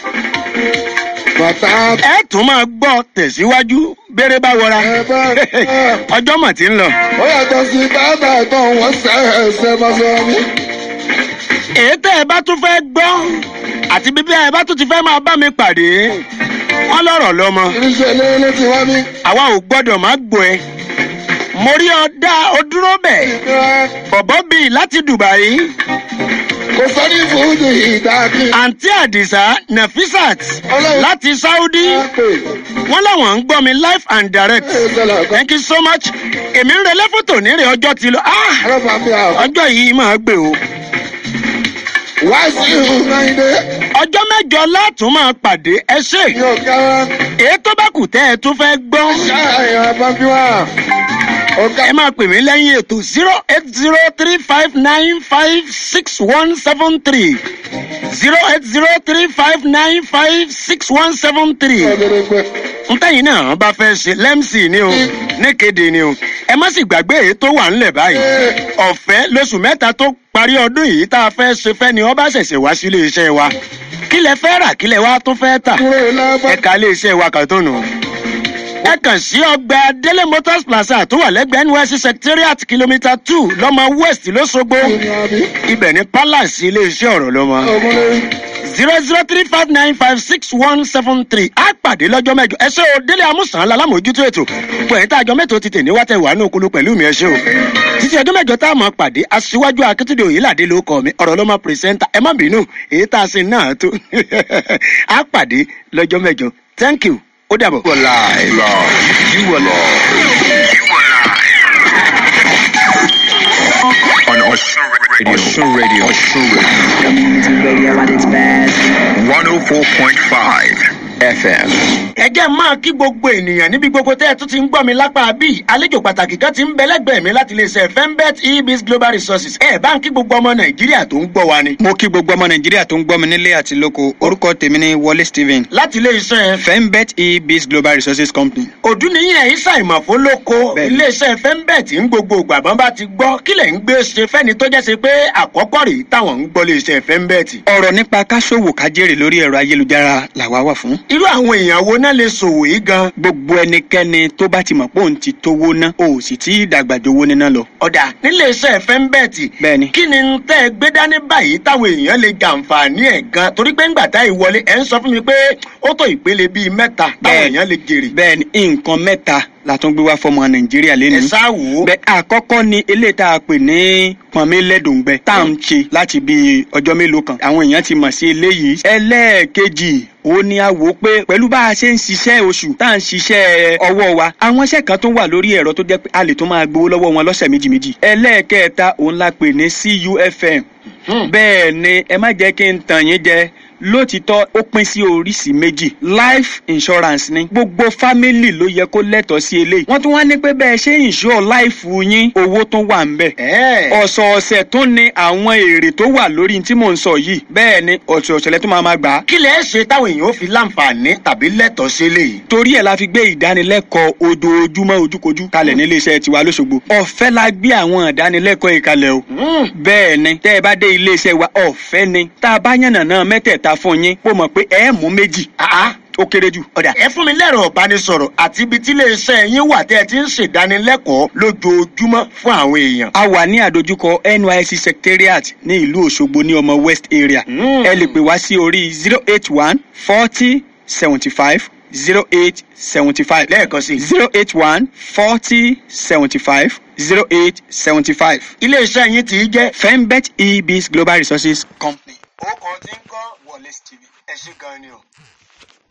bàtà. ẹ tún máa gbọ́ tẹ̀síwájú bẹ́rẹ̀ bá wọra. ọjọ́ mà ti ń lọ. ó yàtọ̀ sí bàbá ẹ̀gbọ́n wọn ṣẹ̀ṣẹ̀ máa sọ mí. èyí tẹ́ ẹ bá tún fẹ́ gbọ́ àti bíbí ẹ bá tún ti fẹ́ máa bá mi pàdé wọn lọ̀rọ̀ lọ́mọ. irinṣẹ́ ilé ló ti wá mi. àwa ò gbọ́dọ̀ má gbọ́ ẹ. mo rí ọ dá o dúró bẹ̀. bọ̀bọ̀ bíi láti dubai. kò sọ ní fúdù ìdákì. àǹtí àdìsá nafisat láti saudi. wọ́n láwọn ń gbọ́ mi live and direct. thank you so much. èmi ń relé fótò nírè ọjọ́ ti lọ. ọjọ́ yìí máa gbé o wá sí ìhùnmáyé. ọjọ́ mẹ́jọ látún máa pàdé ẹ ṣe. èyí tó bá kù tẹ́ ẹ tún fẹ́ gbọ́. ẹ máa pè mí lẹ́yìn ètò zero eight zero three five nine five six one seven three zero eight zero three five nine five six one seven three. ntẹ́yìn náà bá fẹ́ ṣe lẹ́msì ni o níkéde ni o ẹ má sì gbàgbé èyí tó wà ńlẹ̀ báyìí ọ̀fẹ́ lóṣù mẹ́ta tó parí ọdún yìí tá a fẹ́ ṣe fẹ́ ni ọba ṣẹ̀ṣẹ̀ wá sílé iṣẹ́ wa kí lẹ fẹ́ rà kí lẹ wá tó fẹ́ tà ẹ̀ka ilé iṣẹ́ wa kan tó nù. ẹ kàn sí ọgbà délé motors plaza tó wà lẹ́gbẹ̀ẹ́ nysc secretariat kìlómítà two lọ́mọ west lọ́sọ̀gbọ̀ ibẹ̀ ní palace ilé iṣẹ́ ọ̀rọ̀ lọ́mọ zero zero three five nine five six one seven three á pàdé lọ́jọ́ mẹ́jọ ẹ ṣe o délé amúsàn lálámójútó ètò pẹ̀lú tá àjọ mẹ́tò ti tè ní wátẹ̀ wà ní okulu pẹ̀lú mi ẹ ṣe o títí ọdún mẹ́jọ tá a mọ̀ pàdé aṣíwájú akíntúndé òyìnládé ló kọ́ mi ọ̀rọ̀ ló máa pírẹsẹ́ńtà ẹ má bínú èyí tá a ṣe náà tó á pàdé lọ́jọ́ mẹ́jọ thank you ó dàbọ̀. You were live. You were live. You were live. On Osun Radio. Osun Radio. Osun Radio. Community radio at its best. 104.5 FM. ẹ jẹ́ máa kí gbogbo ènìyàn níbi gbogbo tẹ́ ẹ tún ti ń gbọ́ mi lápá bíi àlejò pàtàkì kan ti ń bẹ lẹ́gbẹ̀ẹ́ mi láti lè ṣe fembet ebis global resources ẹ bá ń kí gbogbo ọmọ nàìjíríà tó ń gbọ́ wa ni. mo kí gbogbo ọmọ nàìjíríà tó ń gbọ́ mi nílé àti lóko orúkọ tèmi ni wọlé stephen. láti ilé iṣẹ́. fembet ebis global resources company. òdúnìyàn isa ìmọ̀fó lóko iléeṣẹ́ fembet ń gbogbo ìgbàgbọ́n bá ti gbọ́ kílẹ̀ ń gbé ṣe fẹ́ni tó jẹ́ ṣe pé àkọ́kọ́ rèé táwọn ń gbọ́ iléeṣẹ́ fembet. ọ̀rọ̀ nípa káṣòwò kájèrè lórí ẹ̀rọ ayélujára làwa wà fún irú àwọn èèyàn wo náà lè ṣòwò yìí gan. gbogbo ẹnikẹ́ni tó bá ti mọ̀ pé òun ti tówó ná o ò sì tí ì dàgbàdowó níná lọ. ọ̀dà nílé iṣẹ́ fẹ́ńbẹ́ẹ̀tì bẹ́ẹ̀ni. kí ni tẹ́ ẹ gbé dání báyìí táwọn èèyàn lè jàǹfààní ẹ̀ gan torí pé ńgbà tá ìwọlé ẹ̀ ń sọ fún mi pé ó tó ìpele bíi mẹ́ta táwọn èèyàn lè jèrè. bẹ́ẹ̀ni nǹkan mẹ́ta la tún gbé wá fọmọ nàìjíríà lẹ́nu. ẹ sá wò ó. bẹ́ẹ̀ àkọ́kọ́ ni eléyìí tá a pè ní pọnmílẹ́dùngbẹ tá à ń ṣe láti bíi ọjọ́ mélòó kan àwọn èèyàn ti mọ̀ sí eléyìí. ẹlẹ́ẹ̀kejì ó ní a wò ó pé pẹ̀lú bá a ṣe ń ṣiṣẹ́ oṣù tá à ń ṣiṣẹ́ ọwọ́ wa àwọn iṣẹ́ kan tó wà lórí ẹ̀rọ tó jẹ́ pé a lè tó máa gbowó lọ́wọ́ wọn lọ́sẹ̀ méjì méjì. ẹlẹ́ẹ̀kẹta òun la pè ní cufm bẹ́ẹ̀ ni ẹ má jẹ́ kí n tàn yín jẹ lótìtọ́ ó pín sí oríṣìí méjì life insurance ni gbogbo fámìlì ló yẹ kó lẹ́tọ̀ọ́ sí eléyìí wọ́n tún wá ní pé bẹ́ẹ̀ ṣe insure life yín owó tó wà ń bẹ̀. ọ̀sọ̀ọ̀sẹ̀ tó ní àwọn èrè tó wà lórí tí mò ń sọ yìí bẹ́ẹ̀ ni ọ̀sọ̀ọ̀sẹ̀ lẹ́tọ́ máa ma gbà á. kí lẹ ṣe táwọn èèyàn ó fi láǹfààní tàbí lẹ́tọ̀ọ́ sí eléyìí. torí ẹ̀ la fi gbé ìdánilẹ́kọ̀ọ́ ojoojúmọ́ ojúkojú kalẹ̀ nílé iṣẹ́ tiwa lóṣogbo ọ̀fẹ́ la gbé àwọn ìdánilẹ́kọ̀ọ́ ìkalẹ̀ o. bẹ́ẹ̀ ni tẹ́ ẹ bá dé ilé iṣẹ́ wa ọ̀fẹ́ ni tá a bá yànnà náà mẹ́tẹ̀ẹ̀ta fún yín kó mọ̀ pé ẹ mú méjì ó kéré jù. ọ̀dà ẹ fún mi lẹ́rọ̀ ìbánisọ̀rọ̀ àti ibi tí iléeṣẹ́ yín wà tẹ́ ẹ ti ń ṣèdánilẹ́kọ̀ọ́ lójoojúmọ́ fún àwọn èèyàn. a wà ní àdójúkọ nysc secretariat ní ìlú òṣogbo ní ọmọ west area. ẹ lè pè wá sí orí zero eight one forty seventy five zero eight seventy five. lẹ́ẹ̀kan sí. zero eight one forty seventy five zero eight seventy five. iléeṣẹ́ yín ti jẹ́. fembet ebis global resources company. ó kàn ti ń kọ́ wọlé tv ẹ ṣe gan ni o.